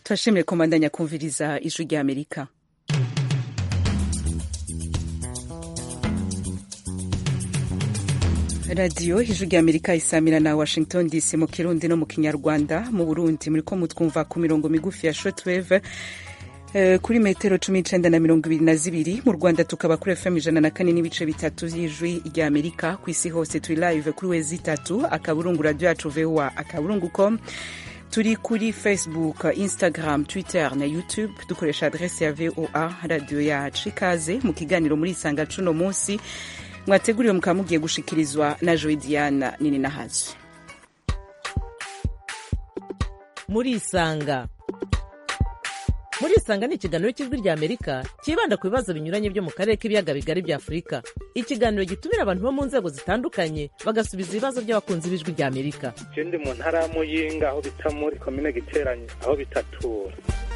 turashimiye komandanya kumviriza ijwi rya amerika radiyo ijwi rya amerika isamira na washington dc mu kirundi no mu kinyarwanda mu burundi muri ko mutwumva ku mirongo migufi ya shotweve kuri metero cumi n'icenda na mirongo ibiri na zibiri mu rwanda tukaba kuri fm ijana na kane n'ibice bitatu vy'ijwi rya amerika ku isi hose turi live kuri wezi itatu akaburungu radio yacu voa akaburungu com turi kuri facebook instagram twitter na youtube dukoresha adrese ya voa radio yacu ikaze mu kiganiro muri isanga cuno munsi mwateguriwe mukaba mugiye gushikirizwa na joy diana nini nahazi muri isanga muri isanga ni ikiganiro cy'ijwi rya amerika cyibanda ku bibazo binyuranye byo mu karere k'ibiyaga bigari bya afurika ikiganiro gitumira abantu bo mu nzego zitandukanye bagasubiza ibibazo by'abakunzi b'ijwi rya amerika je ndi mu ntara ya muyinga aho bita muri komine giteranye aho bitatura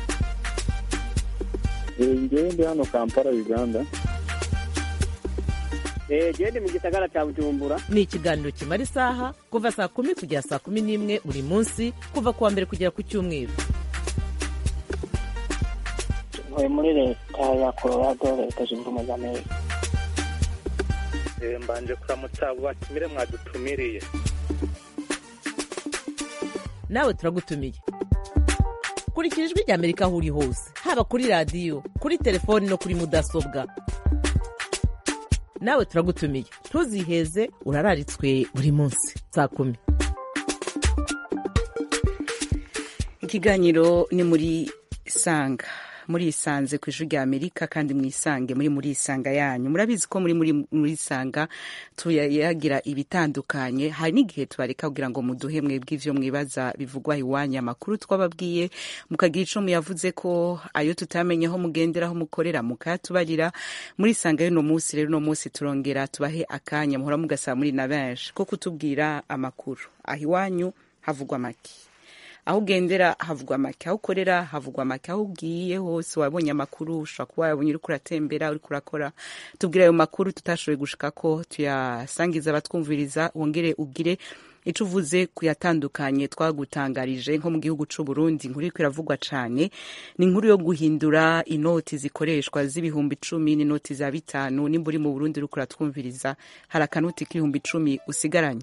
ngewe ndi hano kampala uganda gende mu gisagara cya bujumbura ni ikiganiro kimara isaha kuva saa kumi kugera saa kumi n'imwe buri munsi kuva ku wa mbere kugera ku cyumweru ntuye muri leta ya colorado leta zunze ubumwe za amerika mbanje kuramutsa abo batumire mwadutumiriye nawe turagutumiye kurikira ijwi rya amerika aho uri hose haba kuri radiyo kuri telefoni no kuri mudasobwa nawe turagutumiye ntuziheze urararitswe buri munsi saa kumi ikiganiro ni muri sanga muri isanze ku ijwi rya amerika kandi mwisange muri muri isanga yanyu murabizi ko muri muri muri isanga tuyagira ibitandukanye hari n'igihe tubareka kugira ngo muduhe mwebwe ivyo mwibaza bivugwa iwanyu amakuru twababwiye mukagira ico muyavuze ko ayo tutamenye aho mugendera aho mukorera mukayatubarira muri isanga y'uno munsi rero uno munsi turongera tubahe akanya muhora mugasaba muri na benshi ko kutubwira amakuru aho iwanyu havugwa make aho ugendera havugwa make aho ukorera havugwa make aho ugiye hose wabonye amakuru ushobora kuba wabonye uriko uratembera uriko urakora tubwire ayo makuru tutashoboye gushika ko tuyasangiza abatwumviriza wongere ugire ico uvuze kuyatandukanye twagutangarije nko mu gihugu c'u Burundi inkuru iriko iravugwa cane ni inkuru yo guhindura inoti zikoreshwa z'ibihumbi icumi n'inoti za bitanu nimba uri mu Burundi uriko uratwumviriza hari akanoti k'ibihumbi icumi usigaranye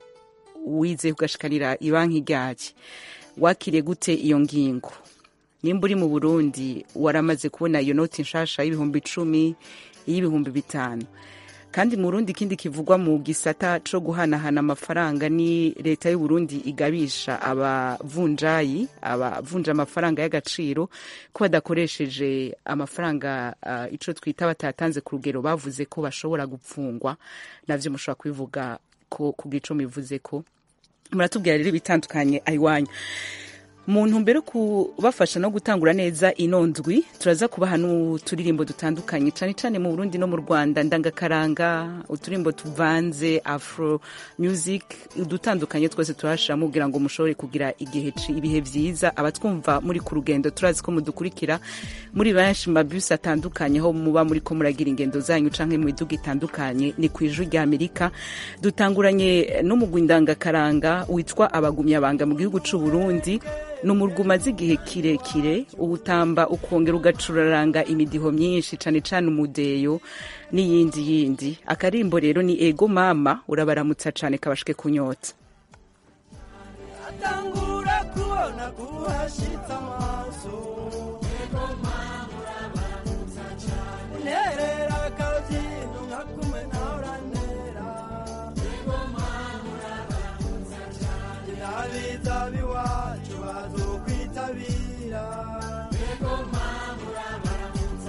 wize kugashikanira ibanki ryaki wakiriye gute iyo ngingo nimba uri mu burundi waramaze kubona iyo noti nshasha y'ibihumbi icumi y'ibihumbi bitanu kandi mu burundi ikindi kivugwa mu gisata co guhanahana amafaranga ni leta y'uburundi igabisha abavunjayi abavunja amafaranga y'agaciro ko badakoresheje amafaranga uh, ico twita batatanze ku rugero bavuze ko bashobora gupfungwa navyo mushobora kubivuga ko kugira ico bivuze ko muratubwira rero ibitandukanye ayiwanyu mu ntumbero kubafasha no gutangura neza ino ndwi turaza kubaha n'uturirimbo dutandukanye cyane cyane mu burundi no mu rwanda ndangakaranga uturirimbo tuvanze afro music udutandukanye twose turashiramo kugira ngo mushobore kugira igihe ibihe vyiza abatwumva muri ku rugendo turazi ko mudukurikira muri benshi mabisi atandukanye aho muba muri ko muragira ingendo zanyu canke mu miduga itandukanye ni ku ijwi rya amerika dutanguranye n'umugwi ndangakaranga witwa abagumyabanga mu gihugu c'u burundi ni umurwa umaze igihe kirekire uwutamba ukongera ugacuraranga imidiho myinshi cane cane umudeyo n'iyindi yindi akarimbo rero ni ego mama urabaramutsa cane kabashike kunyota atangura kubona kuhashitse amaso ego mama urabaramutsa cane nerera akabyino nka kumwe nawe urantera ego mama urabaramutsa cane nabiza biwacu bazokwitabira ego mama urabaramutsa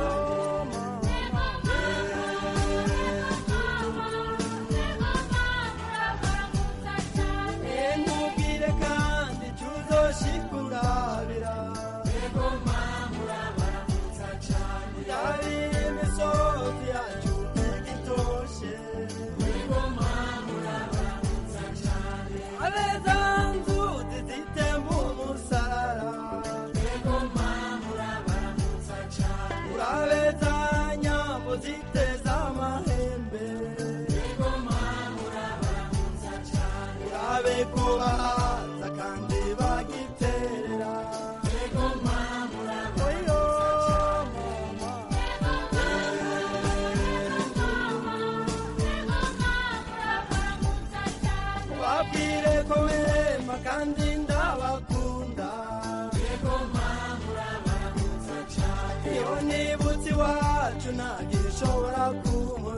cane nkubwire kandi tuzoshikuravira ego mama urabaramutsa cane yabira imisozi yacu igitoshe ego mama urabaramutsa cane abeza nzuzi zitemba umusarara ego mama urabaramutsa cane urabeza nyambo ziteza amahembe ego mama urabaramutsa cane urabe kubahaza kandi bagiterera ego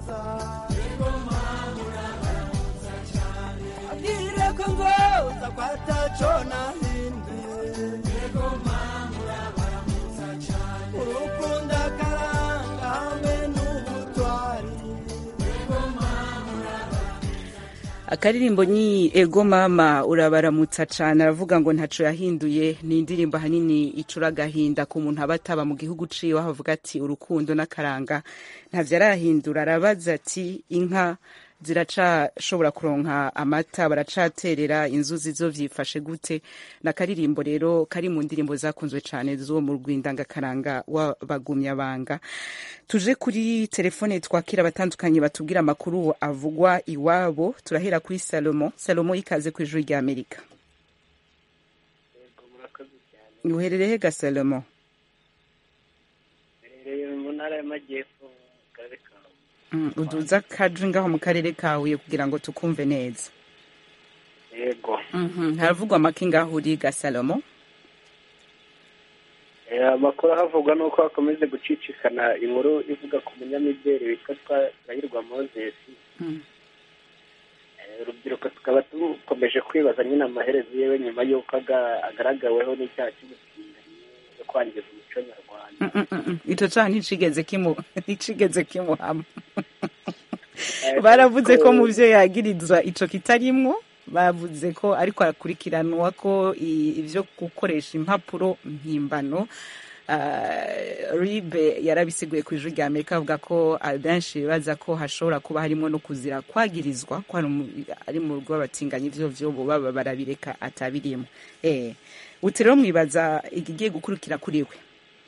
nzoza abwire ko nzoza ko ataco nahinduye urukundo akaranga hamwe n'ubutwari akaririmbo ni ego mama urabaramutsa cane aravuga ngo ntaco yahinduye ni indirimbo ahanini icura agahinda ku muntu aba ataba mu gihugu ciwe aho avuga ati urukundo n'akaranga ntavyo arahindura arabaza ati inka ziracashobora kuronka amata baracaterera inzuzi zo vyifashe gute nakaririmbo rero kari mu ndirimbo zakunzwe cane zo mu rwindangakaranga w'abagumyabanga tuje kuri telefone twakira abatandukanye batubwira amakuru avugwa iwabo turahera kuri salomo salomo ikaze ku ijuru rya amerika uherereye ga salomo Mperereye mu ntara y'amajyepfo mu karere ka Mm, uduza kaje ngaho mu karere kawe kugira ngo tukumve neza yego Mhm, haravugwa make ngaho uri ga salomo Eh, amakuru ahavugwa ni uko hakomeje gucicikana inkuru ivuga ku munyamideli witwa twahirwa moses Mm. Eh, urubyiruko tukaba dukomeje kwibaza nyine amaherezo yewe nyuma y'uko aga- agaragaweho n'icyaha cy'ubutinganyi no kwangiza umuco nyarwanda Mm, mm, mm, mm. ico caha nticigeze kimu nticigeze kimuhama Eh, baravuze ko ko- mu vyo yagirizwa ico kitarimwo bavuze ko ariko arakurikiranwa ko i- ivyo gukoresha impapuro mpimbano Uh, ribe yarabisiguye ku ijuru rya amerika avuga ko abenshi bibaza ko hashobora kuba harimo no kuzira kwagirizwa ko ari mu- ari mu rugo rw'abatinganyi ivyo vyo bo baba barabireka atabirimo eh uti rero mwibaza igigiye gukurikira kuri we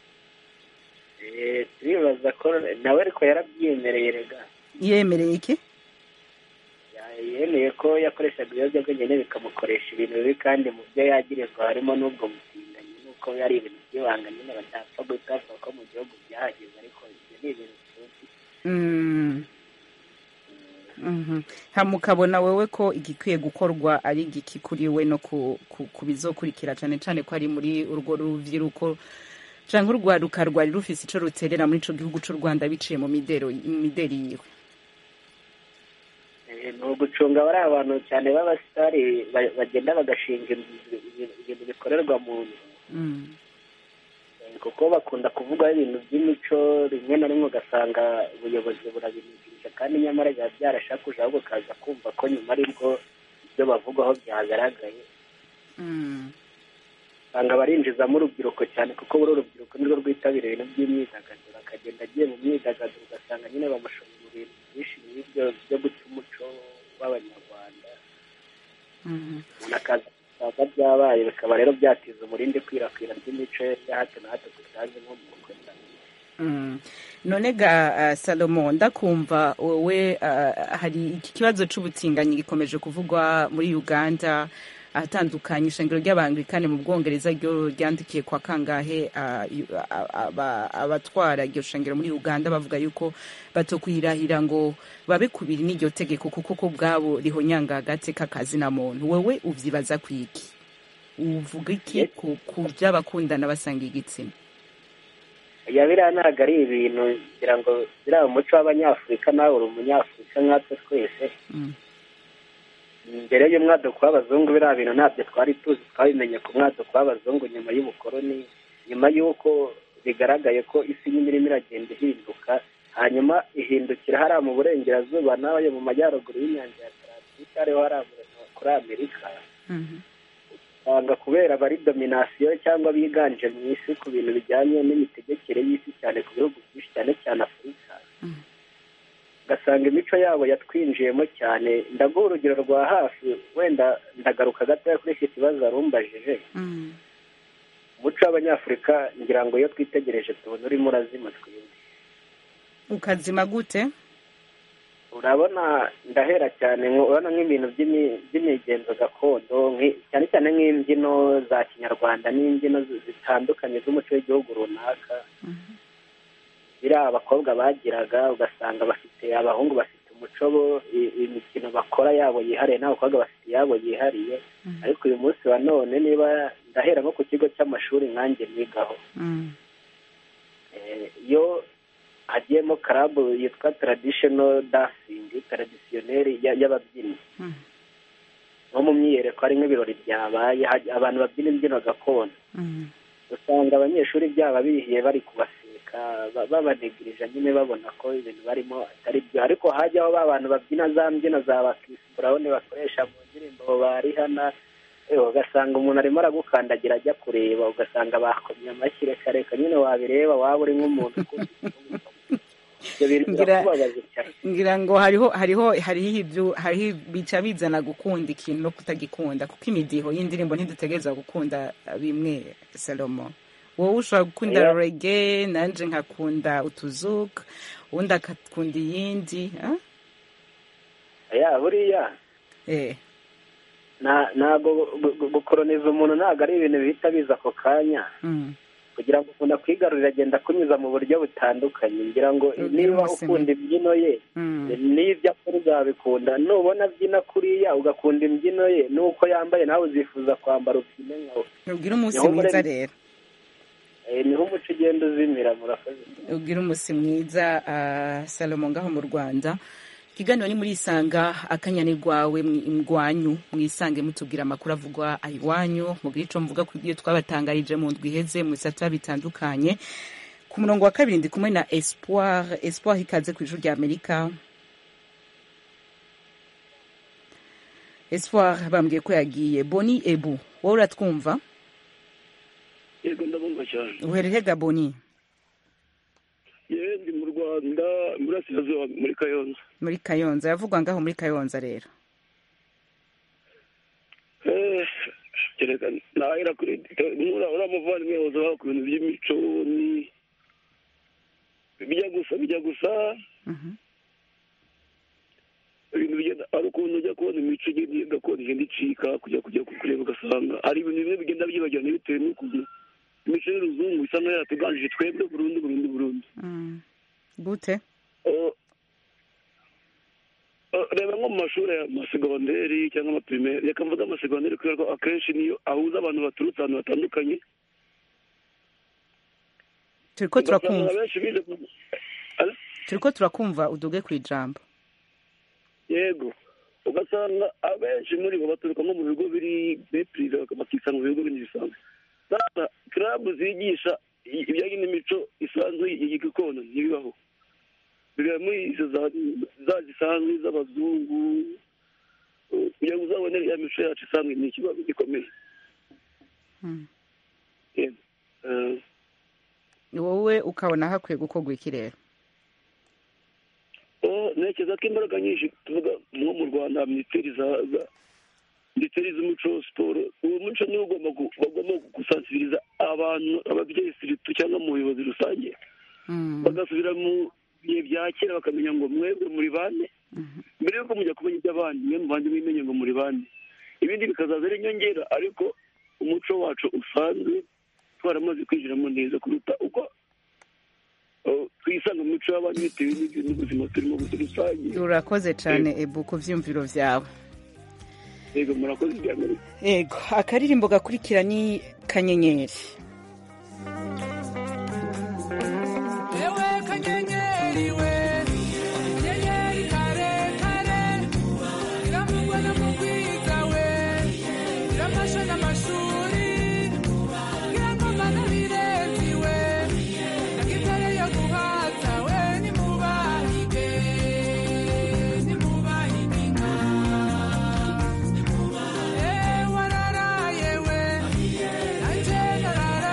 eh, turibaza ko nawe ariko yarabyiyemereye rega yemereye iki Ya- yemeye ko yakoreshaga ibiyobyabwenge ne bikamukoresha ibintu bibi kandi mu byo yagirizwa harimo n'ubwo butinganyi n'uko ari ibintu by'ibanga nyine batapfa gutavuga ko mu gihugu byahageze ariko ibyo ni ibintu tuzi Mm. Mhm. hamukabona wewe ko igikwiye gukorwa ari igiki kuri we no ku, ku, ku bizokurikira cane cane ko ari muri urwo ruvyiruko canke urwaruka rwari rufise ico ruterera muri ico gihugu c'u rwanda biciye mu midero mu mideri yiwe Eh, ni ugucunga bari abantu cyane b'abasitari ba- bagenda bagashinga inzu- ibintu ibintu bikorerwa mu nzu Mm. Eh, kuko bakunda kuvugaho ibintu by'imico rimwe na rimwe ugasanga ubuyobozi burabinigirije kandi nyamara biba byarashakuje ahubwo ukaza kumva ko nyuma aribwo ibyo bavugaho byagaragaye Mm. usanga barinjizamo urubyiruko cyane kuko buri urubyiruko nirwo rwitabira ibintu by'imyidagaduro akagenda agiye mu myidagaduro ugasanga nyine bamushora mu bintu byinshi nk'ibyo byo guca umuco w'abanyarwanda Mhm. umuntu akaza usanga byabaye bikaba rero byatiza umurindi kwirakwira ry'imico ya hato na hato tutazi nko mu bukwe Mm. none ga uh, salomo ndakumva wowe uh, hari iki kibazo c'ubutinganyi gikomeje kuvugwa muri uganda ahatandukanye ishengero ry'abanglikani mu bwongereza ryo ryandikiye kwa kangahe uh, yu- a- aba- abatwara iryo shengero muri uganda bavuga yuko batokwirahira ngo babe kubiri n'iryo tegeko kuko ko bwabo rihonyanga agateka kazina muntu wewe uvyibaza kwiki uvuga iki ku, ku vy'abakundana basanga igitsina ya biriya ntabwo ari ibintu ngira ngo biriya umuco w'abanyafurika nawe uri umunyafurika nkatwe twese mm. mbere y'umwaduko w'abazungu biriya bintu ntabyo twari tuzi twabimenye ku mwaduko w'abazungu nyuma y'ubukoroni nyuma y'uko bigaragaye ko isi nyine irimo iragenda ihinduka hanyuma ihindukira hariya mu burengerazuba nawe mu majyaruguru y'inyanja ya tarantike ariho hariya mu- kuri amerika Mhm. usanga kubera bari dominasiyo cyangwa biganje mu isi ku bintu bijyanye n'imitegekere y'isi cyane ku bihugu byinshi cyane cyane afurika Mm. ugasanga imico yabo yatwinjiyemo cyane ndaguha urugero rwa hafi wenda ndagaruka gatoya kuri iki kibazo warumbajije Mm. umuco w'abanyafurika ngira ngo iyo twitegereje tubona urimo urazima twebwe ukazima gute urabona ndahera cyane nko- urabona nk'ibintu by'imi- by'imigenzo gakondo nki- cyane cyane nk'imbyino za kinyarwanda n'imbyino zi- zitandukanye z'umuco w'igihugu runaka biriya abakobwa bagiraga ugasanga bafite abahungu bafite umuco bo i- imikino bakora yabo yihariye n'abakobwa bafite iyabo yihariye ariko uyu munsi wa none niba ndahera nko ku kigo cy'amashuri nkanjye nigaho Mm. Eh, iyo hagiyemo karabu yitwa traditional dancing traditionnel ya- y'ababyinnyi Mm. nko mu myiyereko hari nk'ibirori byabaye haj- abantu babyina imbyino gakondo Mm. usanga abanyeshuri byaba bihiye bari kubaseka ba- babanegirije nyine babona ko ibintu barimo atari byo ariko hajyaho ba bantu babyina za mbyino za bakisiburawuni bakoresha mu ndirimbo barihana eh, ugasanga umuntu arimo aragukandagira ajya kureba ugasanga bakomye amashyi reka reka nyine wabireba waba uri nk'umuntu ukunda igihugu. ibyo bintu Ngira- birakubabaje cyane ngira ngo hariho hariho hariho ibyo hariho bica bizana gukunda ikintu no kutagikunda kuko imidiho y'indirimbo ntidutegereza gukunda bimwe salomo wowe ushobora gukunda Yeah. rege nanje nkakunda utuzuka uwundi akakunda iyindi ah? ya buriya eh nta- ntabwo gu- gu- gukoroniza umuntu ntabwo ari ibintu bihita biza ako kanya mm. kugira ngo umuntu akwigarurire agenda akunyuza mu buryo butandukanye ngira ngo Ugire niba ubuzima. ukunda imbyino ye Mm. n'ibyo akora uzabikunda nubona abyina kuriya ugakunda imbyino ye n'uko yambaye nawe uzifuza kwambara ubyine nkawe ugire umunsi Niho mwiza muri- rero Eh, niho umuco ugenda uzimira murakoze ugire umunsi mwiza uh, salomo ngaho mu rwanda ikiganiro ni muri isanga akanyani rwawe mwanyu mwisange mutubwira amakuru avugwa iwanyu mubwire ico mvuga ku byo twabatangarije mu ndwi iheze mu bisata bitandukanye ku murongo wa kabiri ndi kumwe na espoir espoir ikaze ku ijuru rya amerika espoir bambwiye ko yagiye boni ebu wowe uratwumva yego ndabumva cyane uherehega boni yewe ndi mu rwanda iburasirazuba muri kayonza muri kayonza yavugwa ngaho muri kayonza rero Eh, kereka nahera kuri nkura uriya muvandimwe yahoze avuga ku bintu by'imico ni bijya gusa bijya gusa Mhm. ibintu bigenda ari ukuntu ujya kubona imico igenda gakondo igenda icika kujya kujya kureba ugasanga hari ibintu bimwe bigenda byibagirana bitewe n'ukuntu imico y'uruzungu isa nkaho yaratuganjije twebwe burundu burundu burundu Mm. gute Oh, oh, reba nko mu mashuri amasegonderi cyangwa amapirimeri reka mvuge amasegonderi kubera ko akenshi niyo ahuza abantu baturutse ahantu hatandukanye turiko ugasanga turakumva abenshi bize ku- Alo? turiko turakumva uduge ku ijambo yego ugasanga abenshi muri bo baturuka nko mu bigo biri biri pirive bakisanga mu bigo bindi bisanzwe sasa kirabu zigisha i- ibijyanye n'imico isanzwe y'igikondo ntibibaho biba muri izo za za zisanzwe z'abazungu uh, kugira ngo uzabone ya mico yacu isanzwe ni ikibazo gikomeye Mm. Yego. Eh, wowe ukabona hakwiye gukorwa iki rero Oh, ntekereza ko imbaraga nyinshi tuvuga nko mu rwanda minisiteri za za- minisiteri z'umuco siporo uwo muco niwo ugomba gu- bagomba gusansibiriza abantu ababyeyi siritu cyangwa mu buyobozi rusange Mm. bagasubira mu bihe bya kera bakamenya ngo mwebwe muri bane Mhm. mbere yuko mujya kumenya iby'abandi mwe mubanze mwimenye ngo muri bane ibindi bikazaza ari inyongera ariko umuco wacu usanzwe twaramaze kwinjiramo neza kuruta uko oh, twisanga mu mico y'abandi bitewe n'ibyo n'ubuzima turimo muri rusange urakoze cyane ebu ku vyumviro vyawe yego murakoze ibya mbere ego akaririmbo gakurikira ni kanyenyeri Ewe kanyenyeri we Kanyenyeri kare kare Iramugwa na mugwiza we Iramasha n'amashuri Irangoma n'abirezi we Nagitare yo guhaza we Nimubahige Nimubahige inka Eh wararaye we Nanje nararaye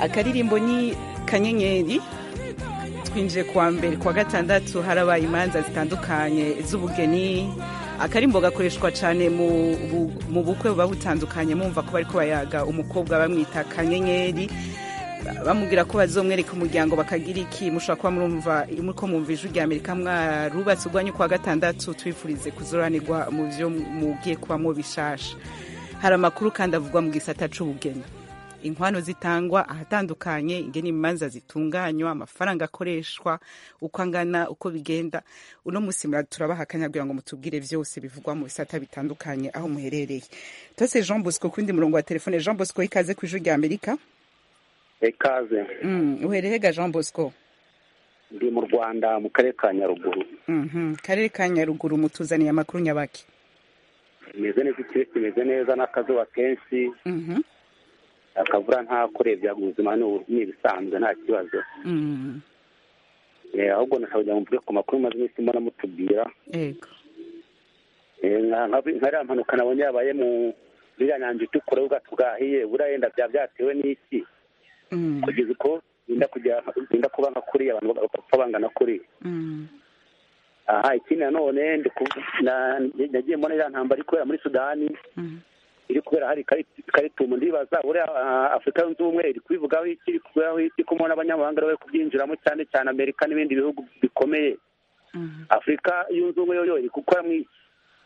akaririmbo ni kanyenyeri twinjiye kuwa mbere kuwa gatandatu harabaye imanza zitandukanye z'ubugeni akarimbo gakoreshwa cyane mu bu- mu bukwe buba butandukanye mumva ko bariko bayaga umukobwa bamwita kanyenyeri bamubwira ko bazomwereka umuryango bakagira iki mushobora kuba murumva muriko mwumva ijwi rya amerika mwarubatse urwanyu kuwa gatandatu twifurize kuzoranirwa mu vyo mugiye kubamwo bishasha hari amakuru kandi avugwa mu gisata c'ubugeni inkwano zitangwa ahatandukanye ingene imanza zitunganywa amafaranga akoreshwa uko angana uko bigenda uno musi mura- turabaha akanya kugira ngo mutubwire vyose bivugwa mu bisata bitandukanye aho muherereye tose jean bosco kundi murongo wa telefone jean bosco ikaze kw'ijwi rya amerika ikaze mm, uherehega jean bosco ndi mu rwanda mu karere ka nyaruguru Mhm. karere ka nyaruguru mutuzaniye amakuru nyabaki imeze neza ikirere kimeze neza n'akazuba kenshi Mhm. akavura nta kurebya ubuzima ni ubu- ni ibisanzwe nta kibazo Mm. Eh, ahubwo nashaka kugira ngo mvuge ku makuru maze iminsi mbona mutubwira ego Eh, nka nka- nka iriya mpanuka nabonye yabaye mu iriya nyanja itukura y'ubwato bwahiye buriya yenda byaba byatewe n'iki Mm. kugeza uko yenda kujya yenda kuba nka kuriya abantu bagapfa bangana kuriya Mm. aha ikindi nanone ndi ku- na- nagiye mbona iriya ntambara iri kubera muri sudani Mm. iri kubera hari Kari- karitumu ndibaza buriya ah, afurika yunze ubumwe iri kubivugaho iki iri kubivugaho iki ko mbona abanyamahanga bari kubyinjiramo cyane cyane amerika n'ibindi bihugu bikomeye Mm. afurika yunze ubumwe yo yo iri gukora mu iki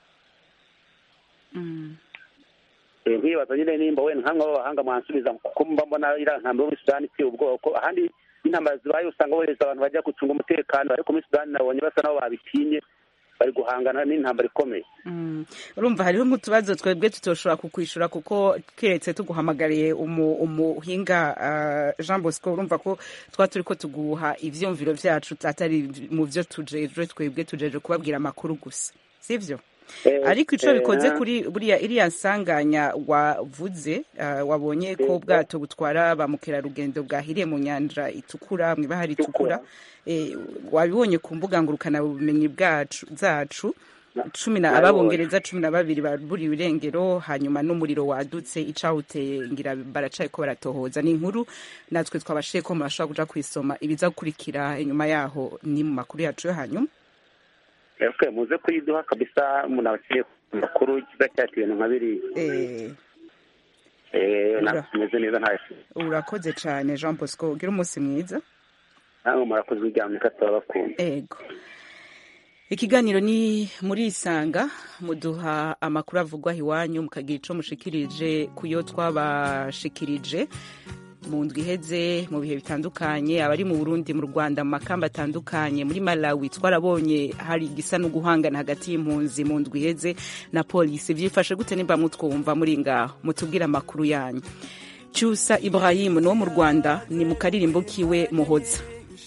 Mm. Eh, nkibaza nyine nimba wenda nkamwe b'abahanga mwansubiza kuko mba mbona iriya ntambara yo muri sudani iteye ubwoko ahandi intambara zibaye usanga bohereza abantu bajya gucunga umutekano ariko muri sudani nabonye basa nabo babitinye bari guhangana n'intambara ikomeye Mm. urumva hariho nk'utubazo twebwe tutoshobora kukwishura kuko keretse tuguhamagariye umu- umuhinga uh, jean bosco urumva ko twa turi ko tuguha ivyumviro vyacu atari mu vyo tujejwe twebwe tujejwe kubabwira amakuru gusa sivyo Eh, ariko ico eh, bikoze kuri buriya iriya nsanganya wavuze uh, wabonye ko Yego. ubwato butwara ba mukerarugendo bwahiriye mu nyanja itukura mw'ibahari itukura eh, wabibonye ku mbuga ngurukana bumenyi bwacu zacu cumi na nabibonye. ababongereza cumi na babiri baburiwe irengero hanyuma n'umuriro wadutse icawuteye ngira baracaye ko baratohoza ni inkuru natwe twabashiye ko murashobora kuja kwisoma ibiza gukurikira inyuma yaho ni mu makuru yacu yo hanyuma okay, muze kuyiduha kabisa umuntu abakeneye amakuru kiza cyati ibintu nka biriya eh, Eh, Ura. na- tumeze neza nta urakoze cane jean bosco ugira umunsi mwiza namwe murakoze uryamika turabakunda ego ikiganiro ni muri isanga muduha amakuru avugwa iwanyu mukagira ico mushikirije kuyo twabashikirije mu ndwi iheze mu bihe bitandukanye abari mu burundi mu rwanda mu makamba atandukanye muri malawi twarabonye hari igisa no guhangana hagati y'impunzi mu ndwi iheze na polisi vyifashe gute nimba mutwumva muri ngaho mutubwire amakuru yanyu cyusa ibrahim ni wo mu rwanda ni mu karirimbo kiwe muhoza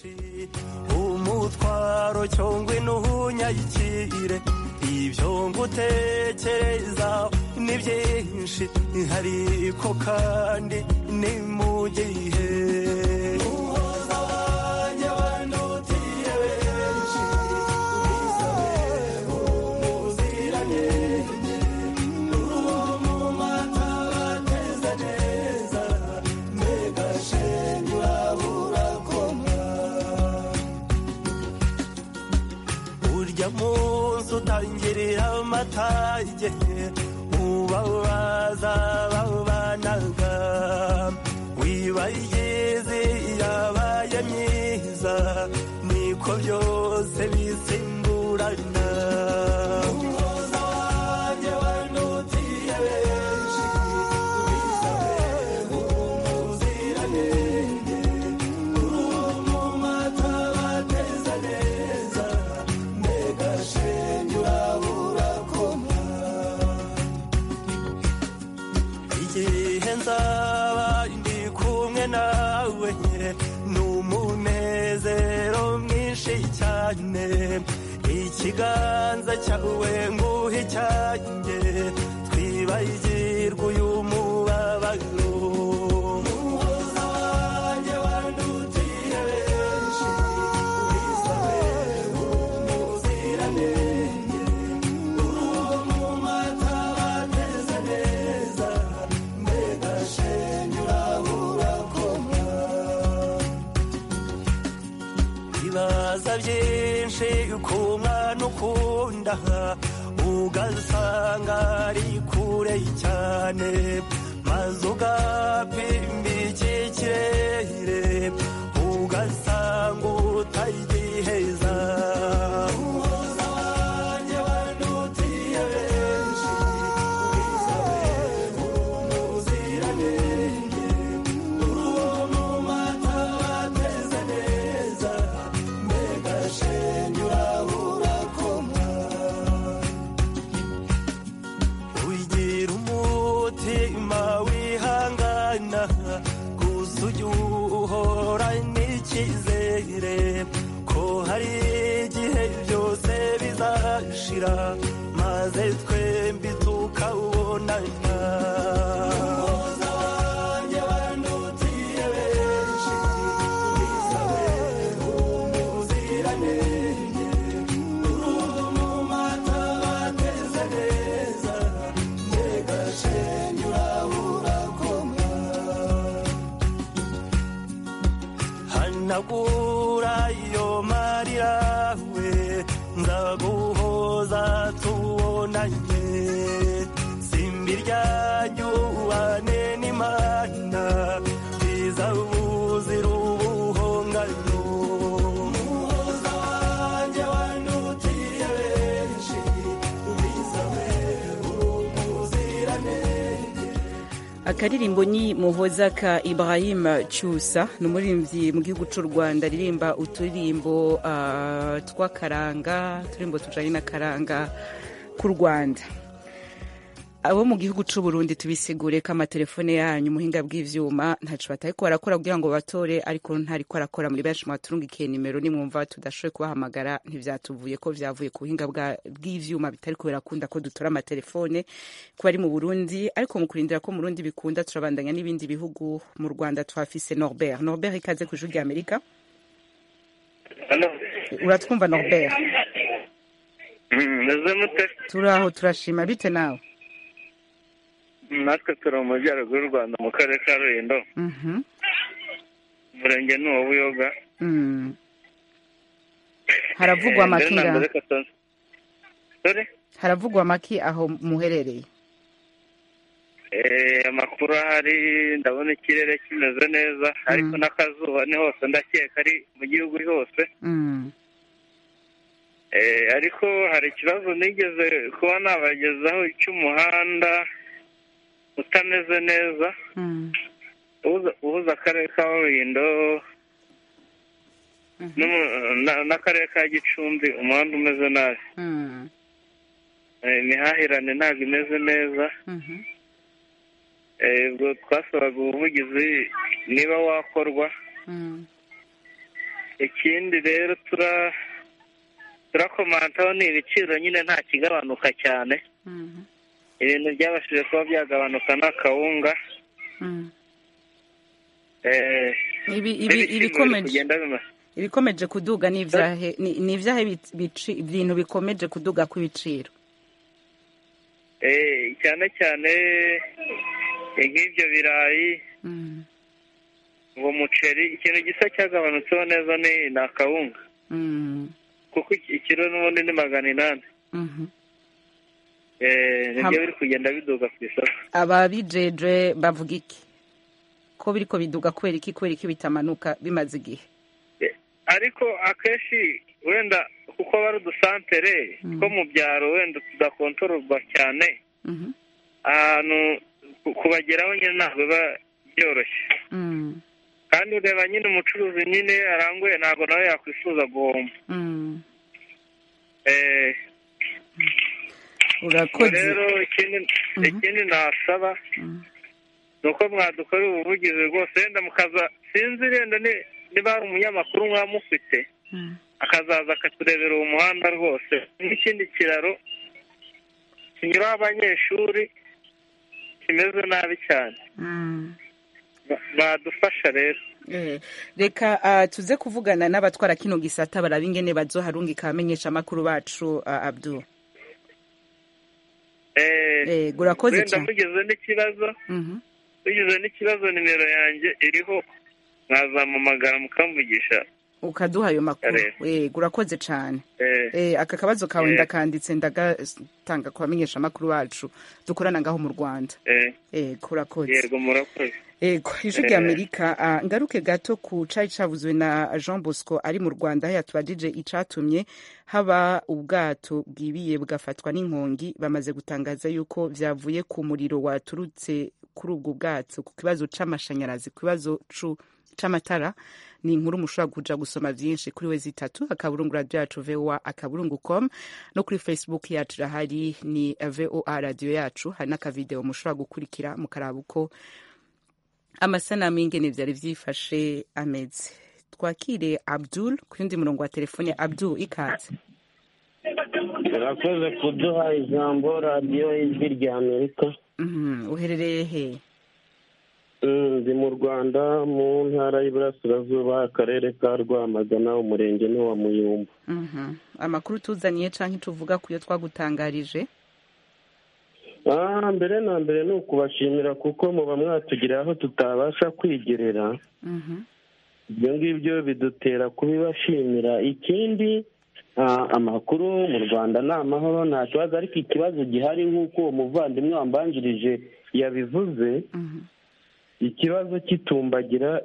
umutwaro cyongwe n'uhunyayikire ibyo ngutekereza ni byinshi ariko kandi ni mu gihe umuhoza wanjye wandutiye benshi bisabe umuziranenge uwo mu mata bateze neza mbega shenge urabura koma urya munsi utangirira amatage ubabaza babanaga wibayigize yabaye myiza niko byose bisimburana umuhoza wanjye wandutiye benshi bisabe umuziranenge uwo mu mata bateze neza mbega shenge urabura koma igihe nzaba ndi kumwe nawe ni umunezero mwinshi cyane ikiganza cyawe nguhe icyanjye twibagirwe uyu mubabaro umuhoza wanjye wandutiye benshi wisabe umuziranenge uwo mu mata bateze neza mbega shenge urabura koma wibaza byinshi ku mwana ukunda ugasanga ari kure cyane maze ugapima iki kirere ugasanga utagiheza umuhoza wanjye wandutiye benshi ubwiza we umuziranenge uruwo mu mata wateze neza mbega shenge urahura koma wigira umutima wihangana gusa ujya uhora n'icyizere ko hari igihe byose bizashira maze twembi tukawubonana umuhoza wanjye wandutiye benshi ubwiza we umuziranenge uruhu mu mata bateze neza mbega shenge urahura koma hanagura iyo marira we nzaguhoza tubonanye simbi ryanjyubane n'imana biza buzira ubuhongano umuhoza wanjye wandutiye benshi ubwiza we umuziranenge akaririmbo ni muhoza ka ibrahim cyusa ni umuririmbyi mu gihugu cy'u rwanda aririmba uturirimbo ah, tw'akaranga uturirimbo tujanye n'akaranga k'u rwanda abo mu gihugu cy'u burundi tubisigure ko amatelefone yanyu umuhinga bw'ivyuma ntaco batariko barakora kugira ngo batore ariko ntariko arakora muri benshi mwaturungikiye nimero nimwumva tudashoboye kubahamagara ntivyatuvuye ko vyavuye ku buhinga bwa- bw'ivyuma bitariko birakunda ko dutora amatelefone ku bari mu burundi ariko mu kurindira ko mu burundi bikunda turabandanya n'ibindi bihugu mu rwanda twafise norbert norbert ikaze ku ijwi rya amerika uratwumva norbert meze mute turaho turashima bite nawe natwe turi mu majyaruguru y'u rwanda mu karere ka rulindo Mhm. umurenge ni uwa buyoga Mm. haravugwa Eh, mbere amaki na ngaho mbere reka tubanze- Sorry? haravugwa amaki aho muherereye Eh, amakuru ahari ndabona ikirere kimeze neza ariko n'akazuba ni hose ndakeka ari mu gihugu hose Mm. Eh, ariko hari ikibazo nigeze kuba nabagezaho cy'umuhanda utameze neza Mm. uhuza- uhuza akarere ka rulindo n'umu- na- n'akarere ka gicumbi umuhanda umeze nabi Mm. Eh, imihahirane ntabwo imeze neza Mhm. Eh, ubwo twasabaga ubuvugizi niba wakorwa Mm. ikindi rero tura turakomantaho ni ibiciro nyine nta kigabanuka cyane Mhm. ibintu byabashije kuba byagabanuka n'akawunga Mm. eh, Ibi- ibi- n'ibishyimbo biri ibikomeje kugenda bima ibikomeje kuduga ni ivyahe ni ni ivyahe bic- bici- ibintu bikomeje kuduga kw'ibiciro Eh, cyane cyane eh, nk'ibyo birayi Mm. uwo muceri ikintu gisa cyagabanutseho neza ni ni akawunga Mm. kuko iki- ikiro n'ubundi ni magana inani Mhm. Eh, nibyo Ham- biri kugenda biduga ku isoko ababijeje bavuga iki ko biriko biduga kubera iki kubera iki bitamanuka bimaze igihe ariko akenshi wenda kuko aba ari udusantere two mu byaro wenda tudakontororwa cyane Mhm. ahantu ku- kubageraho nyine ntabwo biba byoroshye Mm. kandi ureba nyine umucuruzi nyine aranguye ntabwo nawe yakwifuza guhomba Mm. Eh, urakoze rero ikindi ikindi nasaba Mm. ni uko mwadukorera ubuvugizi rwose wenda mukaza sinzi wenda ni- niba hari umunyamakuru mwaba mufite Mm. akazaza akaturebera uwo muhanda rwose n'ikindi kiraro kinyuraho abanyeshuri kimeze nabi cyane Mm. Ba- badufasha rero Eh, reka ah, tuze kuvugana n'abatwara kino gisata baraba ingene bazoharungika abamenyesha amakuru bacu ah, abdul Eh, Eh, urakoze wenda cyane. mugize n'ikibazo Mhm. mugize n'ikibazo nimero yanjye iriho mwazampamagara mukamvugisha ukaduha ayo makuru Yego. yego urakoze cyane Eh, Eh, aka kabazo kawe Yego. ndakanditse ndagatanga ku bamenyesha amakuru bacu dukorana ngaho mu rwanda eh, yego urakoze yego murakoze ego ijwi rya amerika ah, ngaruke gato ku cari cavuzwe na jean bosco ari mu rwanda aho yatubajije icatumye haba ubwato bwibiye bugafatwa n'inkongi bamaze gutangaza yuko vyavuye ku muriro waturutse kuri ubwo bwato ku kibazo c'amashanyarazi ku kibazo cu- c'amatara ni inkuru mushobora kuja gusoma vyinshi kuri we zitatu akaburungu radio yacu voa akaburungu com no kuri facebook yacu irahari ni voa radio yacu hari n'akavideo mushobora gukurikira mukaraba uko amasanamu y'ingene vyari vyifashe ameze twakire abdul ku yundi murongo wa telefone abdul ikaze urakoze kuduha ijambo radiyo y'ijwi rya amerika Mhm, uherereye he Mm, ndi mu rwanda mu ntara y'iburasirazuba akarere ka rwamagana umurenge ni wa muyumbu Mhm. amakuru tuzaniye canke tuvuga kuyo twagutangarije Ah, mbere na mbere ni ukubashimira kuko muba mwatugiriye aho tutabasha kwigerera Mhm. ibyo ngibyo bidutera kubibashimira ikindi ah, amakuru mu rwanda ni amahoro nta kibazo ariko ikibazo gihari nk'uko uwo muvandimwe wambanjirije yabivuze Mhm. ikibazo cy'itumbagira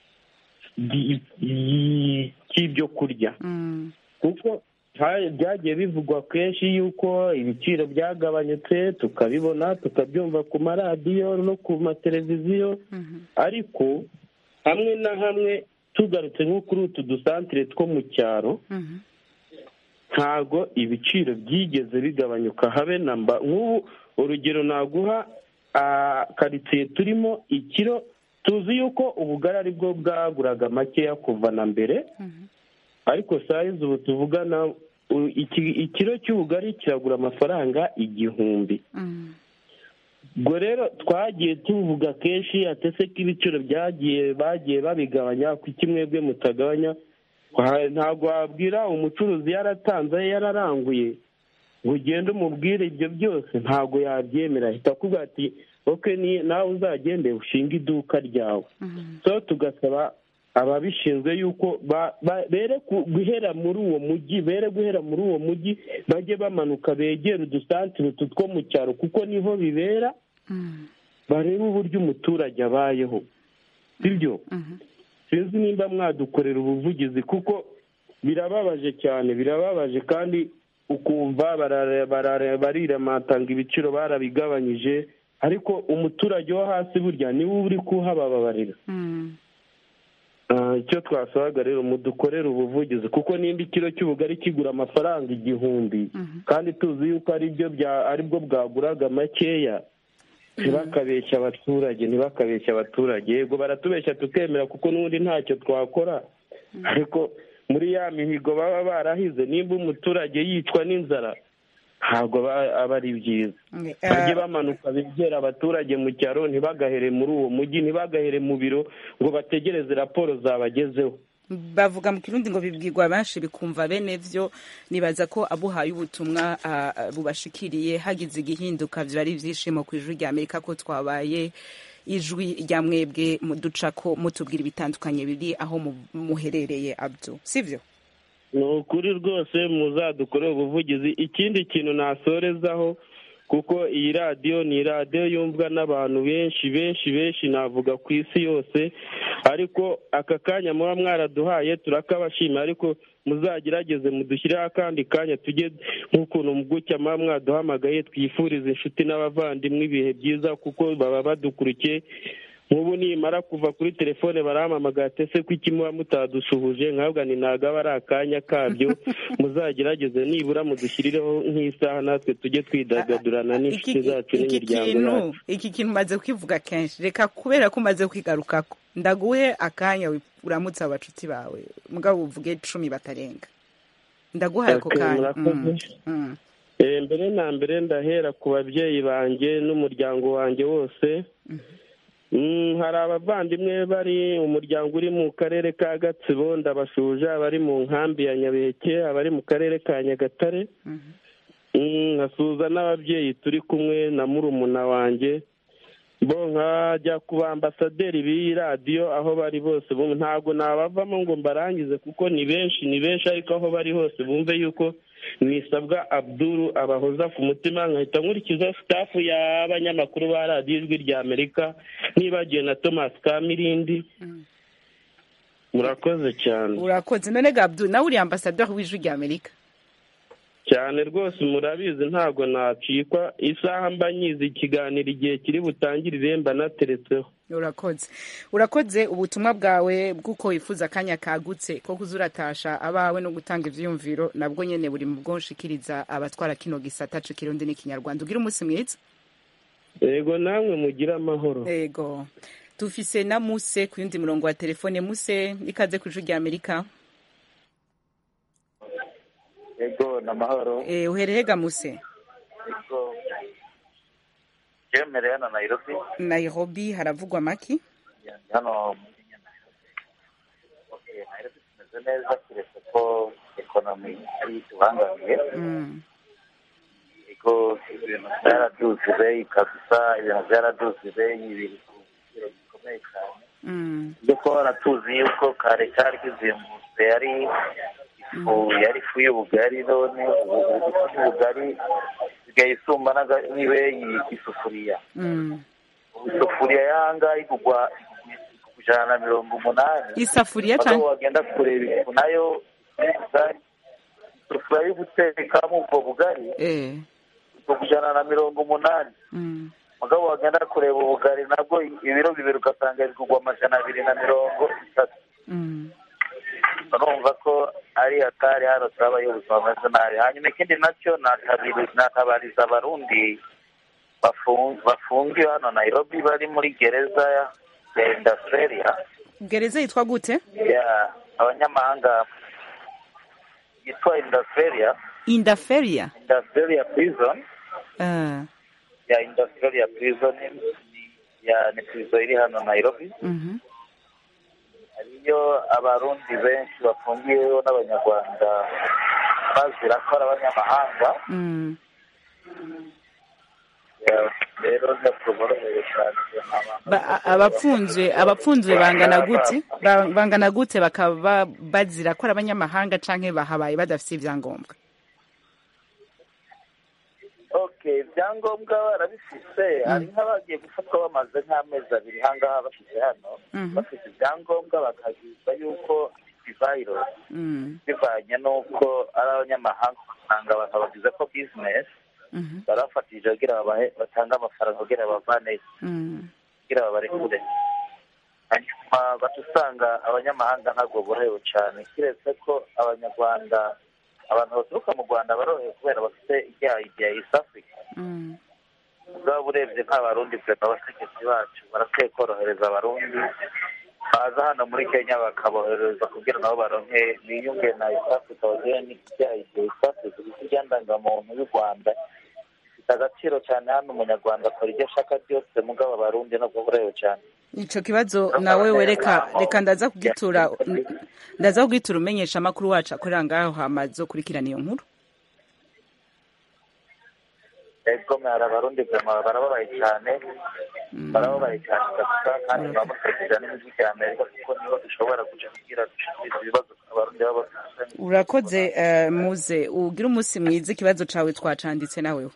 ry- ry- cy'ibyo kurya Mm. kuko ha- byagiye bivugwa kenshi yuko ibiciro byagabanyutse tukabibona tukabyumva ku maradiyo no ku mateleviziyo Mhm. ariko hamwe na hamwe tugarutse nko kuri utu dusantire two mu cyaro Mhm. ntago ibiciro byigeze bigabanyuka habe na mba nk'ubu urugero naguha ah, karitsiye turimo ikiro tuzi yuko ubugari ari bwo bwaguraga makeya kuva na mbere Mhm. ariko sayizi ubu tuvugana u- iki- ikiro cy'ubugari kiragura amafaranga igihumbi Mhm. ubwo rero twagiye tuvuga kenshi atese ko ibiciro byagiye bagiye babigabanya kuki mwebwe mutagabanya Wa- ntabwo wabwira umucuruzi yaratanze yararanguye ngo ugende umubwire ibyo byose ntabwo yabyemera ahita akubwira ati oke ni- nawe uzagende ushinge iduka ryawe Mhm. so tugasaba ababishinzwe yuko ba- ba- bere ku- guhera muri uwo mujyi bere guhera muri uwo mujyi bajye bamanuka begere udusantire utu two mu cyaro kuko niho bibera Mhm. barebe uburyo umuturage abayeho sibyo Mhm. sinzi nimba mwadukorera ubuvugizi kuko birababaje cyane birababaje kandi ukumva barare- barare- bariramata ngo ibiciro barabigabanyije ariko umuturage wo hasi burya niwe uri kuhababarira Mhm. Ah, icyo twasabaga rero mudukorere ubuvugizi kuko nimba ikiro cy'ubugari kigura amafaranga igihumbi Mhm. kandi tuzi yuko ari byo bya ari bwo bwaguraga makeya ntibakabeshya abaturage ntibakabeshya abaturage yego baratubeshya tukemera kuko n'ubundi ntacyo twakora ariko muri ya mihigo baba barahize nimba umuturage yicwa n'inzara ntabwo aba aba ari byiza Eh, bajye bamanuka begera abaturage mu cyaro ntibagahere muri uwo mujyi ntibagahere mu biro ngo bategereze raporo zabagezeho bavuga mu kirundi ngo bibwirwa benshi bikumva bene vyo nibaza ko abuhaye ubutumwa ah, ah, bubashikiriye hagize igihinduka vyo ari ivyishimo ku ijwi rya amerika ko twabaye ijwi rya mwebwe muducako mutubwira ibitandukanye biri aho mu- muherereye abdu sivyo ni ukuri rwose muzadukorere ubuvugizi ikindi kintu nasorezaho kuko iyi radiyo ni radiyo yumvwa n'abantu benshi benshi benshi navuga ku isi yose ariko aka kanya muba mwaraduhaye turakabashima ariko muzagerageze mudushyireho akandi kanya tujye nk'ukuntu mu gutya muba mwaduhamagaye twifuriza inshuti n'abavandimwe ibihe byiza kuko baba badukurikiye nk'ubu nimara kuva kuri telefone barampamagara ese ko iki muba mutadusuhuje nkabwa ni ntabwo aba ari akanya kabyo muzagerageze nibura mudushyirireho nk'isaha natwe tujye twidagadurana n'inshuti iki zacu iki n'imiryango kintu yacu iki kintu umaze kwivuga kenshi reka kubera ko umaze kwigarukako ndaguhe akanya wi- uramutse abacuti bawe mugabo uvuge cumi batarenga ndaguhaye ako Okay, kanya Mm, murakoze. mm. Eh, mbere na mbere ndahera ku babyeyi banjye n'umuryango wanjye wose Mm, hari abavandimwe bari umuryango uri mu karere ka gatsibo ndabashuje abari mu nkambi ya nyabeke abari mu karere ka nyagatare Mhm. Mm, nkasuhuza n'ababyeyi turi kumwe na murumuna wanjye bo nkajya ku bambasaderi b'iyi radiyo aho bari bose bumve ntabwo nabavamo ngo mbarangize kuko ni benshi ni benshi ariko aho bari hose bumve yuko nisabwa abduru abahoza ku mutima nkahita nkurikiza sitafu y'abanyamakuru ba radiyo ijwi rya amerika nibagiwe na thomas kamirindi murakoze cyane urakoze none gabdu nawe uri ambasaderi w'ijwi rya amerika cyane rwose murabizi ntabwo nacikwa isaha mba nyizi ikiganiro igihe kiri butangirire mba nateretseho urakoze urakoze ubutumwa bwawe bw'uko wifuza akanya kagutse ko kuza uratasha abawe no gutanga ivyiyumviro nabwo nyene buri mu bwonshikiriza abatwara kino gisata c'ikirundi n'ikinyarwanda ugira umunsi mwiza yego namwe mugire amahoro yego dufise na muse ku yundi murongo wa telefone muse ikaze ku ijwi rya amerika yego ni amahoro Eh, uhereye ga muse yego yemereye hano nairobi nairobi haravugwa maki hano muri Okay, nairobi tumeze neza keretse ko ekonomi ari itubangamiye Mm, yego ibintu byaraduze beyi kabisa ibintu byaraduze beyi biri ku giciro gikomeye cyane mm, ibyo kuba baratuzi yuko kare cyari kizimbutse yari ifu yari ifu y'ubugari none ubu ubu ifu y'ubugari isigaye isumba n'aga- n'ibeyi isufuriya mm. ubu isufuriya y'ahangaha igugwa igugwa ijana na mirongo umunani isafuriya aho canke wagenda kureba ifu nayo y'ubugari isufuriya yo gutekamo ubwo bugari eh igugwa ijana na mirongo umunani mm, mugabo wagenda kureba ubugari nabwo ibiro bibiri ugasanga bigugwa amajana abiri na mirongo itatu mm. urumva ko ari hatari hano turabaye ubuzima bumeze nabi hanyuma ikindi nacyo natabiri- natabariza abarundi bafu- bafungiwe hano nairobi bari muri gereza ya- ya industria gereza yitwa gute ya abanyamahanga yitwa industria indaferia industria prison Ah, ya industria prison ni- ya ni prison iri hano nairobi mhm. hariyo abarundi benshi bafungiyeho n'abanyarwanda bazira ko ari abanyamahanga Mm. Ya, rero ntituboroheye cyane Ba- a- abapfunzwe abapfunzwe bangana gute Ba- bangana gute bakaba bazira ko ari abanyamahanga canke bahabaye badafise ivyangombwa okay ibyangombwa barabifise hari nk'abagiye gufatwa bamaze nk'amezi abiri hangaha bashyize hano Mhm. bafite ibyangombwa bakagizwa yuko virusi Mm, bivanye n'uko ari abanyamahanga ugasanga abantu bagize ko bizinesi mhm, barabafatije kugira babahe batange amafaranga kugira bavaneyo mm. kugira babarekure hanyuma baca usanga abanyamahanga ntabwo borohewe cyane keretse ko abanyarwanda abantu baturuka mu rwanda barorohewe kubera bafite icyaha ya east africa Mm. ubwabo urebye nk'abarundi perezida abategetsi bacu barakwiye korohereza abarundi baza hano muri kenya bakabohereza kugira nabo baronke biyunge na east africa bagire n'icyaha ya east africa kuko iryandangamuntu y'u rwanda ifite agaciro cyane hano umunyarwanda akora ibyo ashaka byose mugabo abarundi ntabwo borohewe cyane ico kibazo nawe wereka reka ndaza kugitura ndaza kugitura umenyesha amakuru wacu akorera ngaho hama zokurikirana iyo nkuru ego mwari abarundi vyama barababaye cyane barababaye cyane kabisa kandi bamutegera n'imijwi rya amerika kuko niho dushobora kuja kugira dushikirize ibibazo abarundi baba bafite urakoze eh, muze ugira umunsi mwiza ikibazo cawe twacanditse nawewe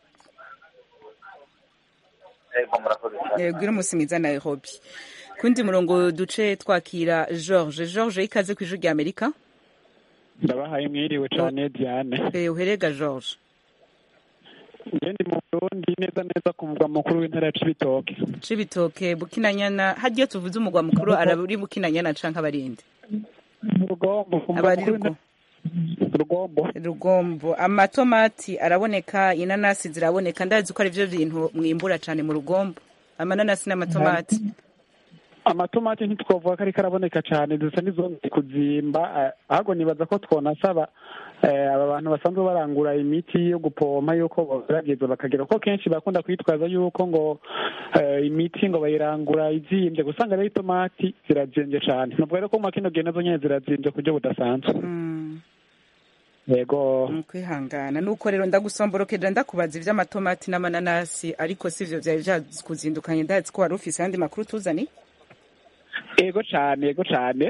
ego murakoze cyane Eh, ugira umunsi mwiza nairobi kundi murongo duce twakira george george ikaze ku ijwi rya amerika ndabahaye mwiriwe cyane diane Eh, uherega george njye ndi mu burundi neza neza ku mugwa mukuru w'intara ya cibitoke cibitoke bukinanyana harya tuvuze umugwa mukuru araburi bukinanyana canke abarindi rugombo ku mugwa abari mukuru rugo rugombo rugombo amatomati araboneka inanasi ziraboneka ndazi ko ari byo bintu mwimbura cane mu rugombo amananasi n'amatomati amatomati ntitwavuga ko ariko araboneka cyane dusa n'izongeye kuzimba eh, ahubwo nibaza ko twonasaba eh, aba bantu basanzwe barangura imiti yo gupompa yuko bagerageza bakagira kuko kenshi bakunda kwitwaza yuko ngo eh, imiti ngo bayirangura izimbye gusanga rero itomati zirazimbye cyane nubwo rero ko mu kino gihe nazo nyene zirazimbye ku buryo budasanzwe yego kwihangana nuko rero ndagusomborokeje ndakubaza ivy'amatomati n'amananasi ariko sivyo vyari vyakuzindukanye ndazi ko wari ufise ayandi makuru tuzani yego cane yego cane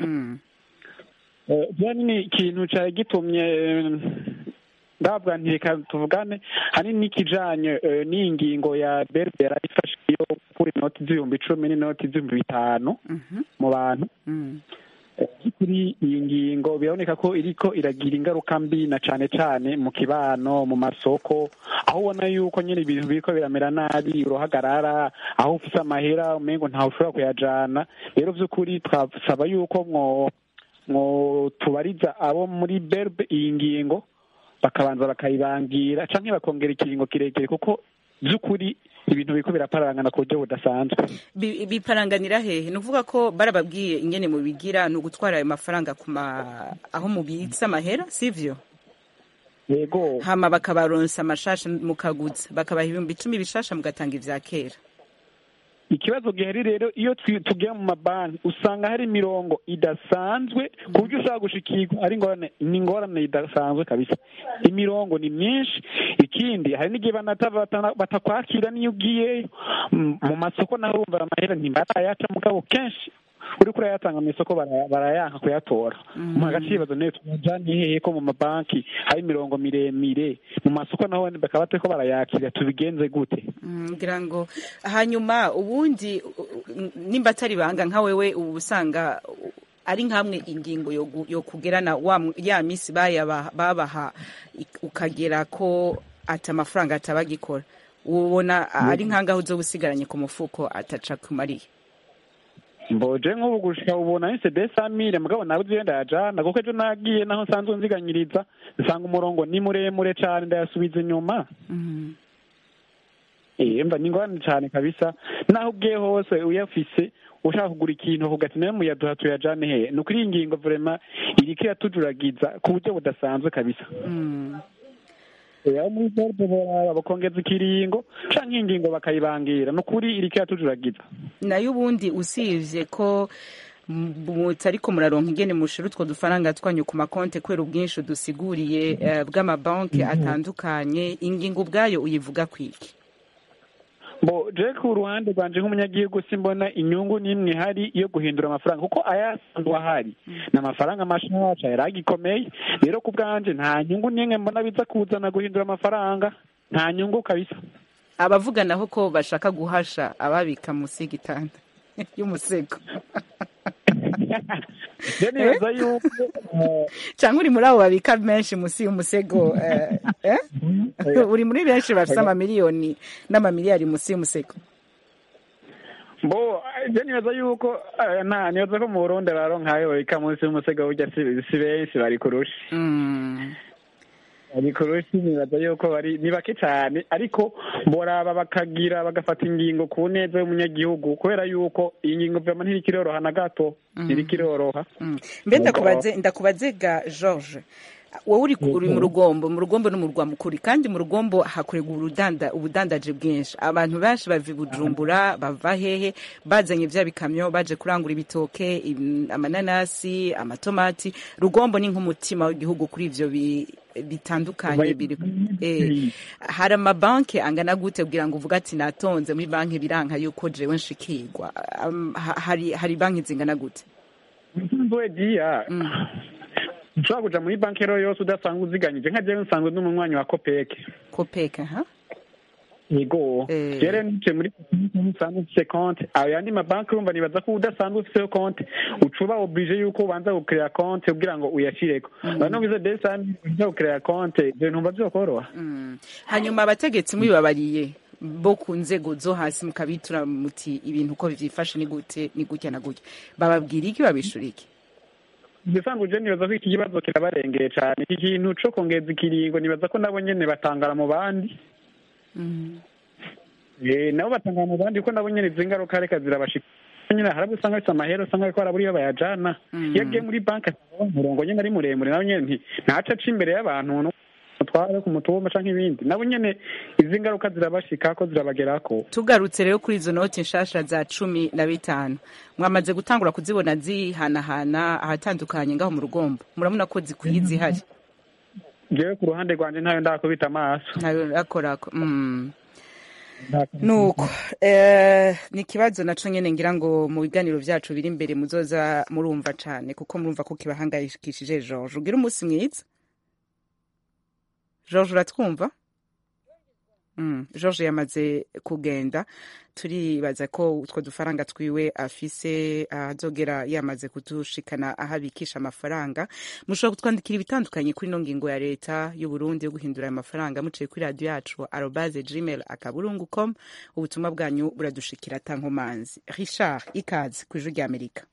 Eh, byari ni ikintu cari gitumye eh, ndavuga nti reka tuvugane hanini n'ikijanye eh, n'iyi ngingo ya berbera ifashe yo gukura inoti z'ibihumbi icumi n'inoti z'ibihumbi bitanu mu bantu Eh, kuri iyi ngingo biraboneka ko iriko iragira ingaruka mbi na cane cane mu kibano mu masoko aho ubona yuko nyine ibintu biriko biramera nabi uruhagarara aho ufise amahera umengo ntawe ushobora kuyajana rero vy'ukuri twasaba yuko mwo mwo tubariza abo muri berbe iyi ngingo bakabanza bakayibangira canke bakongera ikiringo kirekire kuko vy'ukuri ibintu biriko biraparangana ku buryo budasanzwe Bi- biparanganira hehe ni ukuvuga ko barababwiye ingene mubigira ni ugutwara ayo mafaranga ku ma aho mubitsa amahera sivyo yego hama bakabaronsa amashasha mukaguza bakabaha ibihumbi icumi bishasha mugatanga ivya kera ikibazo gihari rero iyo twi- tugiye mu mabanki usanga hari imirongo idasanzwe ku buryo ushobora gushikirwa ari ingorane ni ingorane idasanzwe kabisa imirongo ni myinshi ikindi hari n'igihe banata- bata- batakwakira n'iyo ugiyeyo Mm, mu masoko naho urumva amahera ntibarayaca mugabo kenshi uriko urayatanga mu isoko bara- barayanka kuyatora mu hagati y'ibibazo niyo tujanye hehe ko mu mabanki hari imirongo miremire mu masoko naho bakaba batariko barayakira tubigenze gute Mm, ngira ngo hanyuma ubundi u- u- nimba atari banga nka wewe ubu usanga u- ari nkamwe ingingo yo gu- yo kugerana wa m- ya misi bayaba- babaha ik- ukagera ko ati amafaranga atabagikora ubona ari nkangaho uzoba usigaranye ku mufuko ataca kumariye mboje nk'ubu gushika ubona ni sede samire mugabo nawe uzi yenda yajana kuko ejo nagiye naho nsanzwe nziganyiriza nsanga umurongo ni muremure cane ndayasubiza inyuma eh mba ni ngorane cane kabisa naho ugiye hose uyafise ushaka kugura ikintu uvuga ati nawe muyaduha tuyajane hehe ni ukuri iyi ngingo vrema iriko iratujuragiza ku buryo budasanzwe kabisa Eh, aho muri bordo boraba bakongeza ikiringo canke ingingo bakayibangira ni ukuri iriko iratujuragiza nayo ubundi usivye ko mutariko muraronka ingene mushira utwo dufaranga twanyu ku makonte kubera ubwinshi dusiguriye eh, bw'amabanki atandukanye ingingo ubwayo uyivuga kwiki bo je ku ruhande rwanje nk'umunyagihugu simbona inyungu n'imwe ihari yo guhindura amafaranga kuko ayasanzwe ahari ni amafaranga mashasha yari agikomeye rero ku bwanje nta nyungu n'imwe mbona biza kuzana guhindura amafaranga nta nyungu kabisa abavuga naho ko bashaka guhasha ababika munsi y'igitanda y'umusego je nibaza yuko eh, cyangwa uri muri abo babika menshi munsi y'umusego eh, eh? uri muri benshi bafite amamiliyoni n'amamiliyari munsi y'umusego bo je nibaza yuko eh, nta nibaza ko mu burundi baronkayo babika munsi y'umusego burya si si benshi bari kurusha bari kurusha nibaza yuko bari ni bake cyane ariko boraba bakagira bagafata ingingo ku neza y'umunyagihugu kubera yuko iyi ngingo vyama ntiriko iroroha na gato ntiriko iroroha mbe ndakubaze ndakubaze ga george wowe uri uri mu rugombo mu rugombo no mu rwa mukuri kandi mu rugombo hakorerwa urudanda ubudandaje bwinshi abantu benshi bava i bujumbura bava hehe bazanye vya bikamyo baje kurangura ibitoke im- amananasi amatomati rugombo ni nk'umutima w'igihugu kuri ivyo bi- bitandukanye biri eh, hari amabanki angana gute kugira ngo uvuge ati natonze muri banki biranka yuko jewe nshikirwa Am- ha- hari hari banki zingana gute nsanzwe dia ushobora kuja muri banki rero yose udasanzwe uziganyije nka jewe nsanzwe ndi umunywanyi wa kopeke kopeke ha yego Eh. rero nice muri nsanzwe ufise konte ayo yandi mabanki urumva nibaza ko udasanzwe ufiseyo konte ucuba oblige yuko ubanza gukereya konte kugira ngo uyashireko bano bize desani uja gukereya konte ivyo ntumva vyokoroha hanyuma abategetsi mwibabariye bo ku nzego zo hasi mukabitura muti ibintu uko vyifashe ni gute ni gutya na gutya bababwira iki babishura iki igisanzwe je nibaza ko iki kibazo kirabarengeye cane iki kintu co kongeza ikiringo nibaza ko nabo nyene batangara mu bandi Eh, nabo batangara mu bandi kuko nabo nyene izi ngaruka reka zirabashika nyine hari abo usanga bafite amahera usanga ariko barabura iyo bayajana iyo agiye muri banki asanga umurongo nyene ari muremure nawe nyene nti ntaca aca imbere y'abantu mutware ku mutumba canke ibindi nabo nyene izi ngaruka zirabashikako zirabagerako tugarutse rero kuri izo noti nshasha za cumi na bitanu mwamaze gutangura kuzibona zihanahana ahatandukanye ngaho mu rugombo murabona ko zikwiye zihari jewe ku ruhande rwanje ntayo ndakubita amaso ntayo akorako mm. nuko eh, ni ikibazo naco nyene ngira ngo mu biganiro vyacu biri imbere muzoza murumva cane kuko murumva ko kibahangayikishije George ugira umunsi mwiza George uratwumva Mm, George yamaze kugenda turibaza ko utwo dufaranga twiwe afise azogera yamaze kudushikana aho abikisha amafaranga mushobora kutwandikira ibitandukanye kuri ino ngingo ya leta y'u Burundi yo guhindura ayo mafaranga muciye kuri radio yacu arobase gmail akaburungu com ubutumwa bwanyu buradushikira tankomanzi Richard ikaze ku ijwi rya Amerika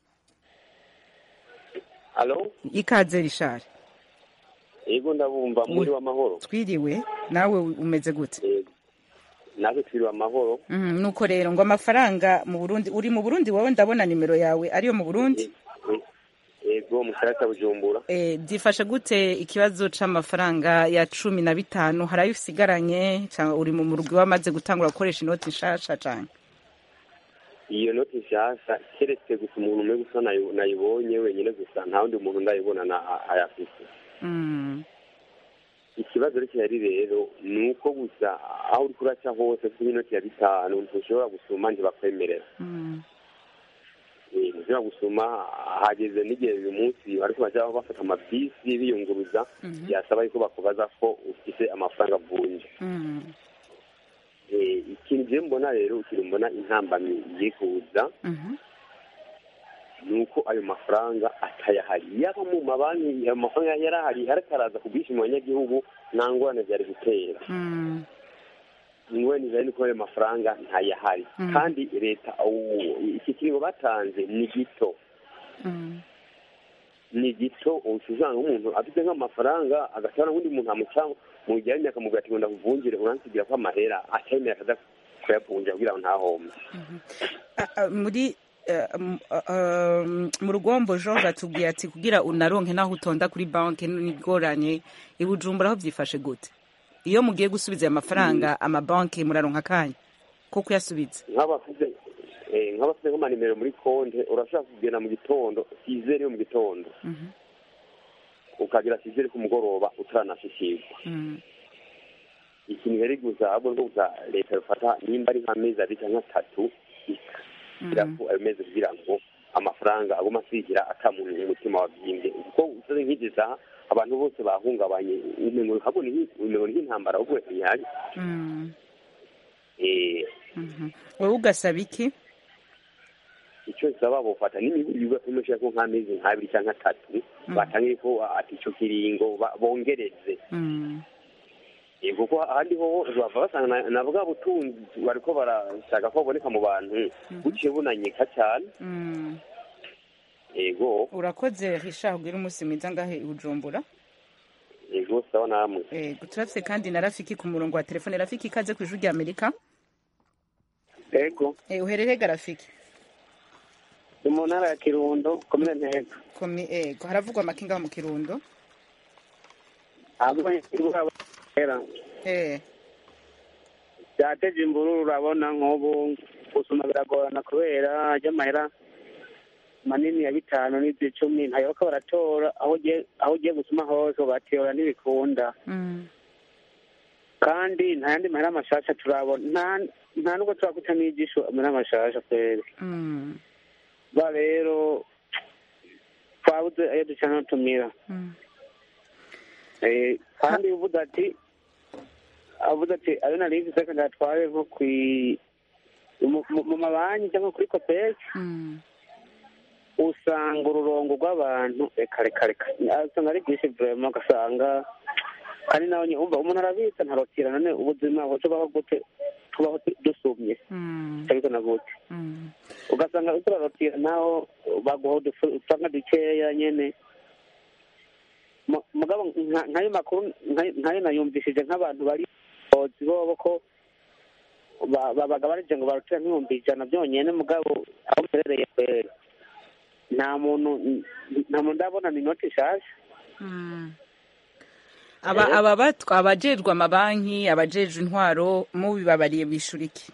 alo ikaze Richard yego ndabumva muri w'amahoro twiriwe nawe umeze gute natwe twiriwe amahoro Mhm, nuko rero ngo amafaranga mu Burundi uri mu Burundi wowe ndabona nimero yawe ariyo mu Burundi yego mu karere ka bujumbura Eh, byifashe gute ikibazo c'amafaranga ya cumi na bitanu hari ayo usigaranye cyangwa uri mu murwi wamaze gutangura gukoresha inoti nshasha cane iyo noti nshasha keretse gusa umuntu umwe gusa nayo- nayibonye wenyine gusa nta wundi muntu ndayibona na ayafise Mm, ikibazo rero kihari rero ni uko gusa aho uri kuraca hose kuko inoti ya bitanu ntushobora gusuma ntibakwemerera mm, Eh, ntushobora gusuma hageze n'igihe uyu munsi bariko baja bafata amabisi biyunguruza Mhm. byasaba yuko bakubaza ko ufise amafaranga avunja mm, Eh, ikintu je mbona rero ikintu mbona intambamyi iri kuza mhm, ni uko ayo mafaranga atayahari yaba mu mabanki ayo mafaranga yari ahari ariko araza ku bwinshi mu banyagihugu nta ngorane byari gutera mm, ingorane zari ni ko ayo mafaranga ntayahari Mm. kandi leta ubu iki kiringo batanze ni gito mm, ni gito usanga nk'umuntu afite nk'amafaranga agatwara n'undi muntu amuca mu gihe y'imyaka mu gati ngo ndakuvungire uransigira ko amahera atemera akaza kuyavunja kugira ngo ntahombe Ah, ah, muri eh, m- ah, ah, mu rugombo George atubwiye ati kugira unaronke naho utonda kuri banki nigoranye i Bujumbura aho byifashe gute iyo mugiye gusubiza ayo mafaranga amabanki muraronka akanya ko kuyasubiza nk'abafite eh, nk'abafite nk'amanimero muri konte urashobora kugenda mu gitondo sizeri yo mu gitondo Mhm, ukagira sizeri ku mugoroba utaranashishirwa mm, ikintu rero gusa ahubwo ni gusa leta rufata nimba ari nk'amezi abiri cyangwa atatu ikashyira mhm, ko ayo mezi kugira ngo amafaranga aguma asigira atamuntu umutima wabyimbye kuko usoze nk'izi saha abantu bose bahungabanye umengo habona umengo nk'intambara ahubwo ntihari mm, eh mhm. wowe ugasaba iki icyo nsaba bofata n'imibiri ugapimisha ko nk'amezi nk'abiri cyangwa atatu batangiye ko ati icyo kiringo ba- bongereze Mm, Eh, kuko ahandi ho bava basanga na- na bwa butunzi bariko barashaka ko baboneka mu bantu buciye bunanyika cyane mm. ego urakoze Richard ugira umunsi mwiza ngahe i Bujumbura ego sawa namwe Eh, turafise kandi na Rafiki ku murongo wa telefone Rafiki ikaze ku ijwi rya Amerika ego Eh, uherereye ga Rafiki ni mu ntara ya kirundo komine ntego komi ego haravugwa amakinga mu Kirundo era eh byateje imvururu urabona nk'ubu gusoma biragorana kubera ry'amahera manini ya bitanu n'iby'icumi ntayoboka baratora aho ugiye aho ugiye gusoma hose batora ntibikunda mm, kandi nta yandi mahera mashasha turabona nta nta nubwo turakuta n'igisho amahera mashasha kweri mm, ba rero twabuze ayo duca n'utumira mm. Eh, kandi uvuze ati avuze ati ayo nari mfise kandi atware nko kwi mu- mu- mu mabanki cyangwa kuri kopesi Mm, usanga ururongo rw'abantu reka reka reka usanga ari bwinshi vurema ugasanga kandi nawe nyine umva umuntu arabitsa ntarotira none ubuzima tubaho gute tubaho du- dusumye mm, ariko na gute mm, ugasanga uriko urarotira naho baguha udufu- udufaranga dukeya nyene Mu- mugabo nka- nk'ayo makuru nka- nk'ayo nayumvishije nk'abantu bari bozi bobo ko ba- babaga barije ngo barotira nk'ibihumbi ijana byonyene mugabo aho mperereye kweri nta muntu nta muntu ndabona ni inoti nshasha mm. aba aba batwa abajejwe amabanki abajejwe intwaro mubibabariye bishura iki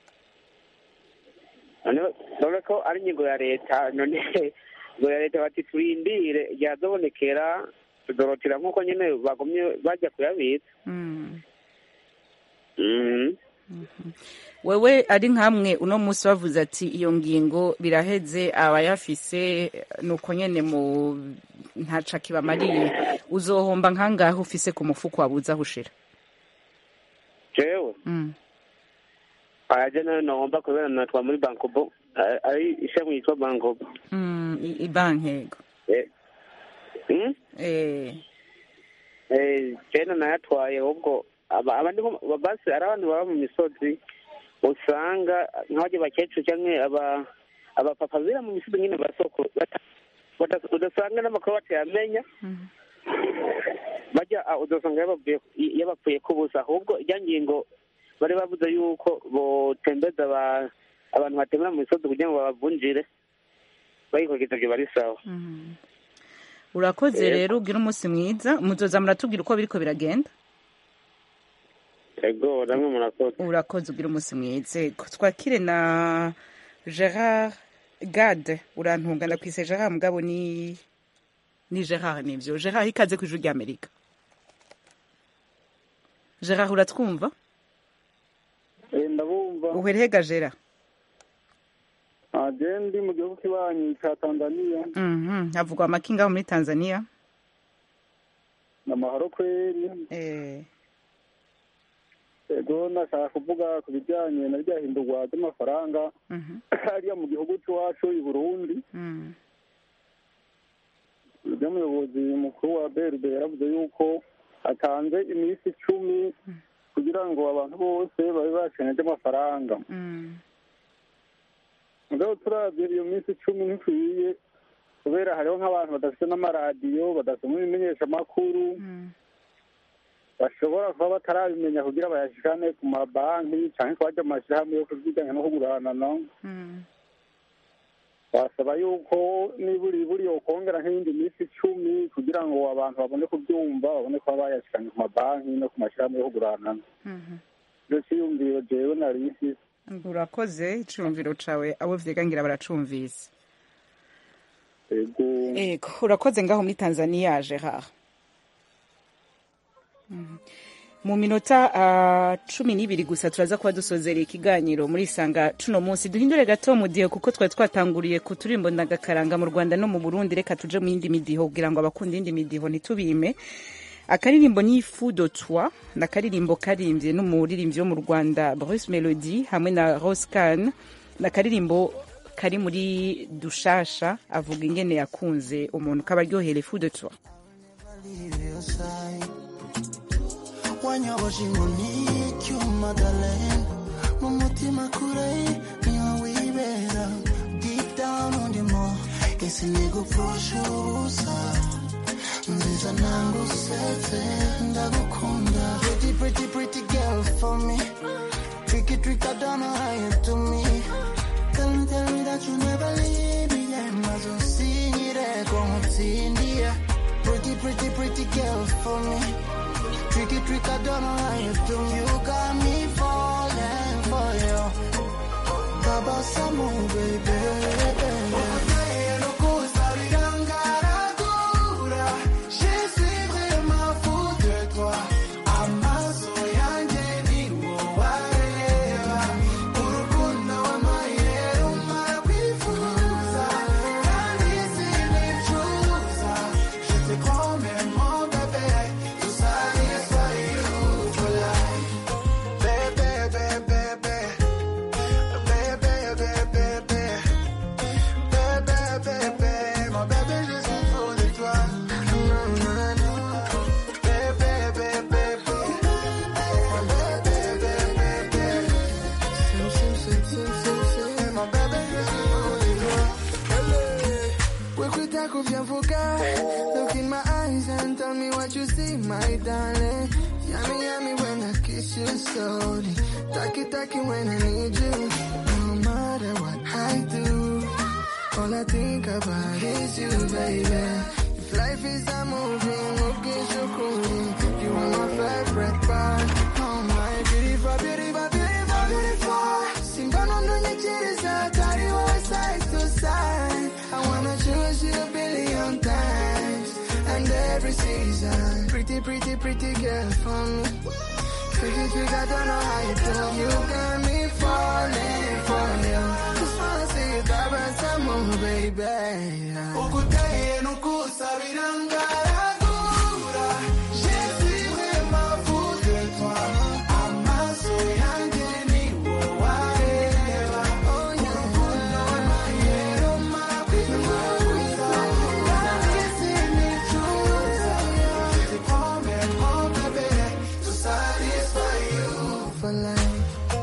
none none ko ari inyigo ya leta none inyigo ya leta bati turindire ryazobonekera tudorotira nk'uko nyine bagumye bajya kuyabitsa Mm. Mhm. wewe ari nkamwe uno munsi bavuze ati iyo ngingo biraheze abayafise nuko nyene mu ntaca kibamariye uzohomba nkangahe ufise ku mufuko wabuze aho ushira jewe Mm. aje nayo nahomba kubera natwa muri bankobo a- ari ishami yitwa bankobo Mm, i- ibanki yego Eh. Mm? eh Eh, jene nayatwaye ahubwo aba- abandi nko- ba- basi ari abantu baba mu misozi usanga nk'abajya bakecuru cyangwa aba abapapa bira mu misozi nyine basoko bata- bata- udasanga n'amakuru batayamenya bajya ah, udasanga yababwiye yabapfuye kubusa ahubwo ijya ngingo bari bavuze yuko botembeza aba- abantu batembera mu misozi kugira ngo babavunjire bayikurikiza ibyo bari sawa Mm. urakoze Yego. rero ugira umunsi mwiza muzoza muratubwira uko biriko biragenda ego namwe murakoze urakoze ugira umunsi mwiza Yego. twakire na gerard gade urantunga ndakwise gerard mugabo ni ni gerard nivyo gerard ikaze ku ijuru ry'amerika gerard uratwumva ndabumva uherehega gerard aje ndi mu gihugu kibanyi cya tanzania Mhm, havugwa amakinga aho muri tanzania ni amahoro kweri eh ego nashaka kuvuga ku bijyanye na rya hindurwa ry'amafaranga mhm, hariya mu gihugu cy'iwacu i burundi mm, ry'umuyobozi mukuru wa brd yaravuze yuko atanze iminsi icumi kugira ngo abantu bose babe bakeneye ry'amafaranga mm, mugabo turabye iyo minsi icumi ntikwiye kubera hariho nk'abantu badafite n'amaradiyo badasoma ibimenyeshamakuru bashobora kuba batarabimenya kugira bayashikane ku mabanki cyangwa ko bajya mu mashyirahamwe yo kuziganya no kuguranana mm. basaba yuko niburi buri yokongera nk'iyindi minsi icumi kugira ngo abantu babone kubyumva babone kuba bayashikanye ku mabanki no ku mashyirahamwe yo kuguranana Mhm. ibyo cyiyumviro jewe nari mfise urakoze icumviro cawe abo vyegangira baracumvise ego ego urakoze ngaho muri tanzania gerard Mhm. mu minota ah, cumi n'ibiri gusa turaza kuba dusozereye ikiganiro muri isanga cuno munsi duhindure gato mudiho kuko twari twatanguriye ku turimbo ndagakaranga mu rwanda no mu burundi reka tuje mu yindi midiho kugira ngo abakunda iyindi midiho ntitubime akaririmbo ni fu de toi ni akaririmbo karimbye n'umuririmbyi wo mu rwanda bruce melody hamwe na roscan ni akaririmbo kari muri dushasha avuga ingene yakunze umuntu kabaryohere fu de toi wanyoboje inkoni icyuma darling mu mutima kure niho wibera deep down undimo ese nigupfusha ubusa nziza nangusetse ndagukunda pretty pretty pretty girl for me tricky trick I don't know how you do me tell me tell me that you never leave me yeah maze unsinyire ko nkutsindiye pretty pretty pretty girl for me Tricky trick, I don't know how you do. You got me falling for you. Tabasamu, baby. Je suis vraiment fou de toi. Amaso yanjye ni wowe areba. Urukundo wampaye rumara kwifuza. Kandi sinicuza. Je te promets, mon bébé, tout ça n'est pas you for life. Bébé, bébé, bébé. Bébé, bébé, bébé. Bébé, bébé, mon bébé, je suis fou de toi. Non, non, non. Bébé, bébé, bébé. Mon bébé, bébé, bébé. Sim, sim, sim, sim, sim, sim. Mon bébé, je suis fou de toi. Wekwitako vyavuka Look in my eyes and tell me what you see, my darling Yummy, yummy when I kiss you slowly Taki, taki when I need you No matter what I do All I think about is you, baby If life is a movie, okay, so cool You are my favorite part Oh my beautiful, beautiful, beautiful, beautiful Simba nondo nyekiriza Kari wa side to side I wanna choose you a billion times And every every season. Pretty, pretty, pretty girl for me. Tricky, trick, I don't know how you do. You got me falling for you. Just wanna see you grab and some more, baby. Ukuteye nukusabira ngaragura. Je suis vraiment fou de toi. Amaso yanjye ni wowe areba. Urukundo w'amayero makwifuza. Kandi sinicuza. Je te promets, mon bébé, to satisfy you for life.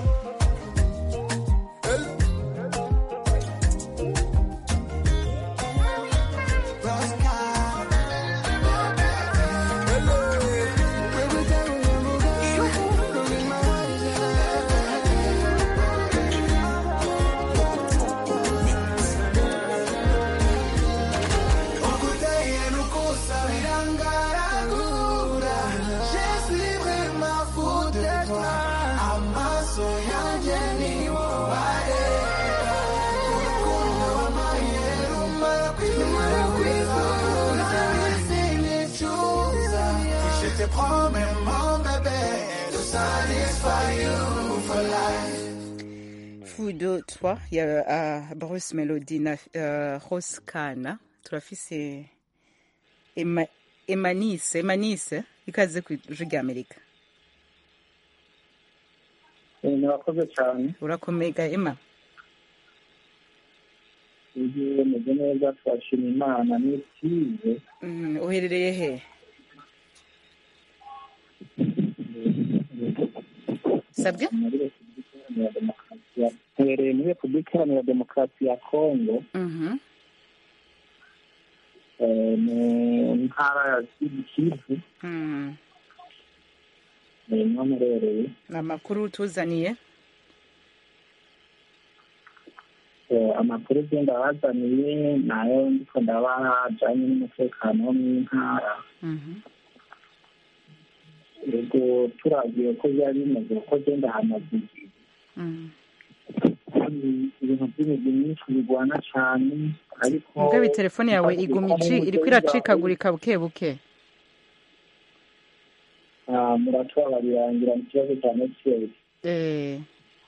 Ukuteye nukusabira ngaragura. Je suis vraiment fou de toi. Amaso yanjye ni wowe areba. Urukundo w'amayero makwifuza. Sinicuza. Je te promets, mon bébé, to satisfy you for life. fudo twa ya uh, bruce melody na uh, rose kana turafise Ema- emanise emanise ikaze ku ijwi rya amerika murakoze cyane urakomega ema igihe meze neza turashima imana n'ibyize Mm, uherereye he sabwe muri repubulika iharanira demokarasi ya mperereye muri repubulika iharanira demokarasi ya kongo Mhm. eh, mu ntara ya Sud kivu Mm. niho mperereye amakuru tuzaniye Eh, amakuru agenda abazaniye nayo ndiko ndabaha ajanye n'umutekano wo mu ntara Mhm. yego turagiye ko byari bimeze kuko agenda hamaze igihe Mm. kandi ibintu by'imigwi myinshi bigwana cyane ariko mugabe telefone yawe iguma ici iriko iracikagurika buke buke Ah, muratubabarira ngira mu kibazo cya network Eh,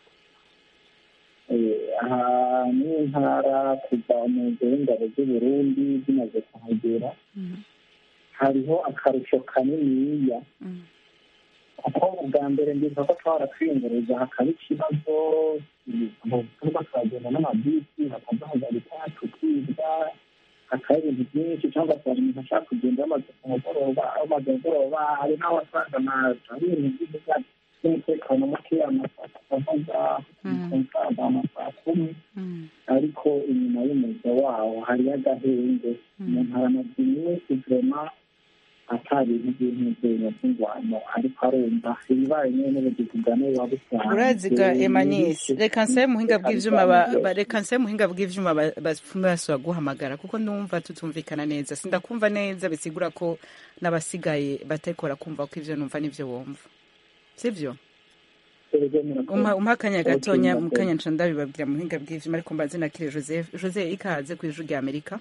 Eh, aha ni intara kuva mu nzu y'ingabo z'uburundi zimaze kuhagera hariho akarusho kaniniya kuko ubwa mbere ndibuka ko twahora twiyunguruza hakaba ikibazo tuba twagenda n'amabisi bakaduhagarika tukibwa hakaba ibintu byinshi cyangwa se hari umuntu ashaka kugenda yamaze ku mugoroba amaze mugoroba hari n'aho asanga hari ibintu by'umutekano by'umutekano muke amasaha akavuga umusaza amasaha kumi ariko inyuma y'umuzo wawo hariyo agahenge umuntu aramaze iminsi vema atari ibintu by'intuzenya by'ingwano ariko arumva ibibaye nyine n'ubugizi bwa nawe buba busanzwe uraziga emanise reka nsabe muhinga bw'ivyuma ba- ba- reka nsabe muhinga bw'ivyuma ba- bapfume basubira guhamagara kuko ndumva tutumvikana neza sindakumva neza bisigura ko n'abasigaye batariko barakumva ko ivyo numva n'ivyo wumva sivyo umpa umpa akanya gatonya mu kanya nca ndabibabwira mu buhinga bw'ivyuma ariko mbanze nakire joseph joseph ikaze ku ijwi rya amerika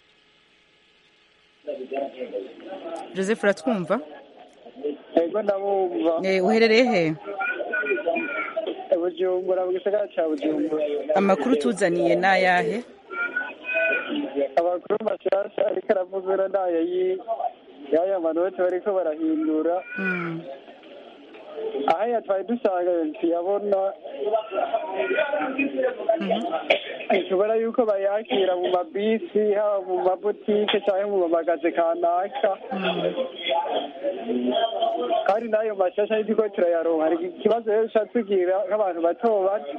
joseph uratwumva ego ndabumva Eh, uherereye he bujumbura mu gisagara ca bujumbura amakuru tuzaniye n'ayahe amakuru mashasha ariko aravuzura ndayo yi- y'aya manoti bariko barahindura ahaya twari dusanga tuyabona tubona yuko bayakira mu mabisi haba mu mabutike cyangwa mu mamagaze kanaka kandi n'ayo mashasha ari turiko turayaronka hari ikibazo rero duca tugira nk'abantu bato bato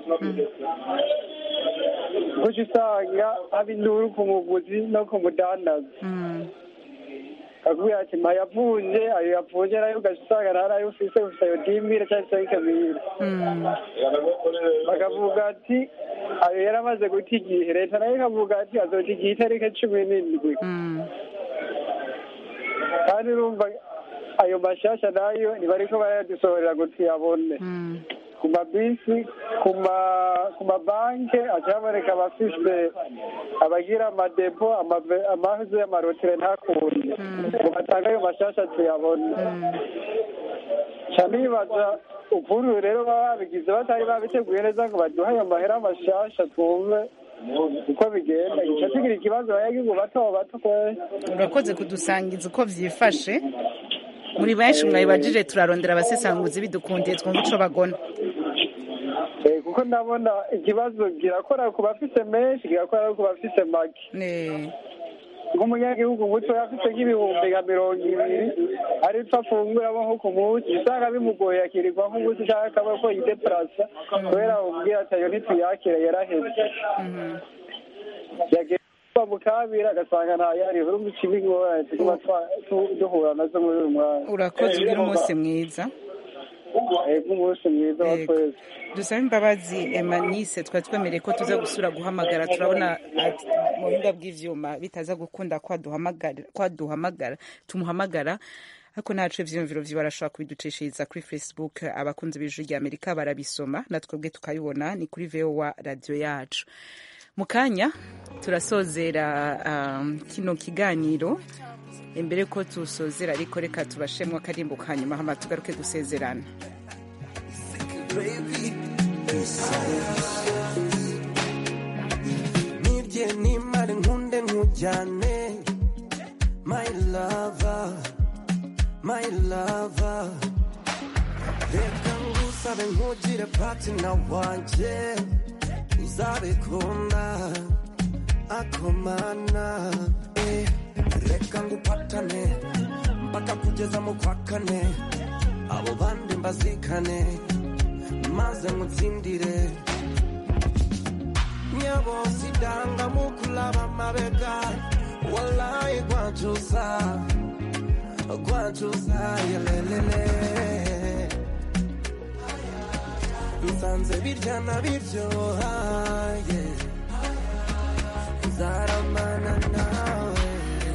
guca usanga haba induru ku muguzi no ku mudandaza akubwira ati mpayavunje ayo yavunje nayo ugaca usanga ntarayo ufise ufise ayo dimire cyangwa se ikamire bakavuga ati ayo yari amaze guta igihe leta nayo ikavuga ati azoca igihe itariki cumi n'indwi kandi urumva ayo mashasha nayo ntibariko barayadusohorera ngo tuyabone ku mabisi ku ma- ku mabanki haca haboneka abafise abagira amadepo amave- amazi y'amarotire ntakunde ngo batange ayo mashasha tuyabone ca nibaza ukuntu rero baba babigize batari babiteguye neza ngo baduhe ayo mahera mashasha twumve uko bigenda gica tugira ikibazo abanyagihugu bato bato kweri urakoze kudusangiza uko vyifashe muri benshi mwabibajije turarondera abasesanguzi bidukundiye twumva ico bagona Eh, kuko ndabona ikibazo kirakora ku bafise menshi kirakora no ku bafise make nk'umunyagihugu muto afite nk'ibihumbi nka mirongo ibiri ariko afunguramo nko ku munsi usanga bimugoye akirirwa nk'umunsi cyangwa akaba ko yideparasa kubera umubwira ati ayo ntituyakira yaraheze yagiye kuba mu kabiri agasanga ntayari urumva ikibi ingorane tuguma twa- tu- duhura nazo muri uyu mwanya urakoze ugira umunsi mwiza ego umunsi mwiza wa Yego. twese dusaba imbabazi emanise twari twemereye ko tuza gusura guhamagara turabona ati mu buhinga bw'ivyuma bitaza gukunda ko aduhamagara ko aduhamagara tumuhamagara ariko ntaco ivyiyumviro vyiwe arashobora kubiducishiriza kuri facebook abakunzi b'ijwi rya amerika barabisoma natwebwe tukabibona ni kuri vowa radiyo yacu mu kanya turasozera um, kino kiganiro imbere ko tusozera ariko reka tubashemwo akarimbo ka nyuma hama tugaruke gusezerana nirye nimare nkunde nkujyane my lover my lover reka ngusabe nkugire patina wanje uzabikunda akomana eh, reka ngupatane mpaka kugeza mu kwa kane abo bandi mbazikane maze ngutsindire nyabo sidanga mukulaba mabega wallahi kwachusa kwachusa yelelele nsanze biryana biryoha yeah. nzaramana nawe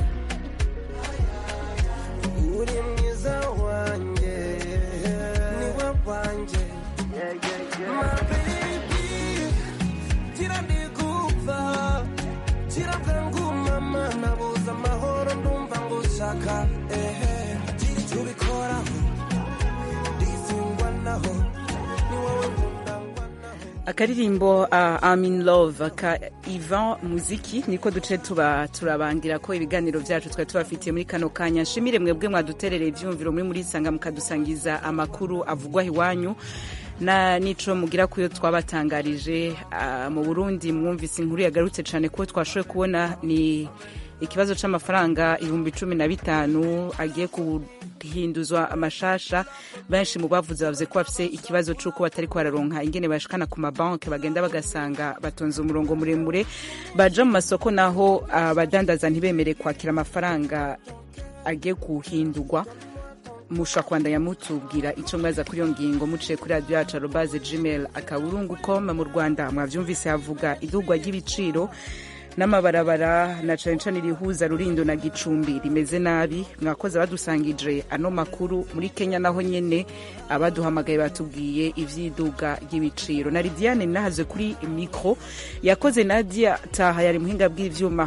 uri mwiza wanjye niwe wanjye My baby, tira ndigupfa tira bwangu mama nabuze amahoro ndumva ngushaka ehe gira icyo ubikoraho ndizingwa naho ni wowe nkunda akaririmbo uh, I'm in love ka Ivan Muziki niko duce tuba turabangira ko ibiganiro byacu twari tubafitiye muri kano kanya nshimire mwebwe mwaduterereye ivyumviro muri muri sanga mukadusangiza amakuru avugwa iwanyu na nico mugira kuyo twabatangarije uh, mu Burundi mwumvise inkuru yagarutse cyane ko twashoboye kubona ni ikibazo c'amafaranga ibihumbi cumi na bitanu agiye guhinduzwa amashasha benshi mu bavuze bavuze ko bafise ikibazo c'uko batari bararonka ingene bashikana ku mabanki bagenda bagasanga batonze umurongo muremure baja mu masoko naho abadandaza ntibemere kwakira amafaranga agiye guhindurwa mushobora kubandanya mutubwira icyo mwaza kuri iyo ngingo muciye kuri radiyo yacu arobaze gmail akaburungu com mu rwanda mwavyumvise havuga idugwa ry'ibiciro n'amabarabara na cane cane irihuza rurindo na gicumbi rimeze nabi mwakoze badusangije ano makuru muri kenya naho nyene abaduhamagaye batubwiye ivyiduga ry'ibiciro na lidiane nahaze kuri mikro yakoze nadia taha yari muhinga bw'ivyuma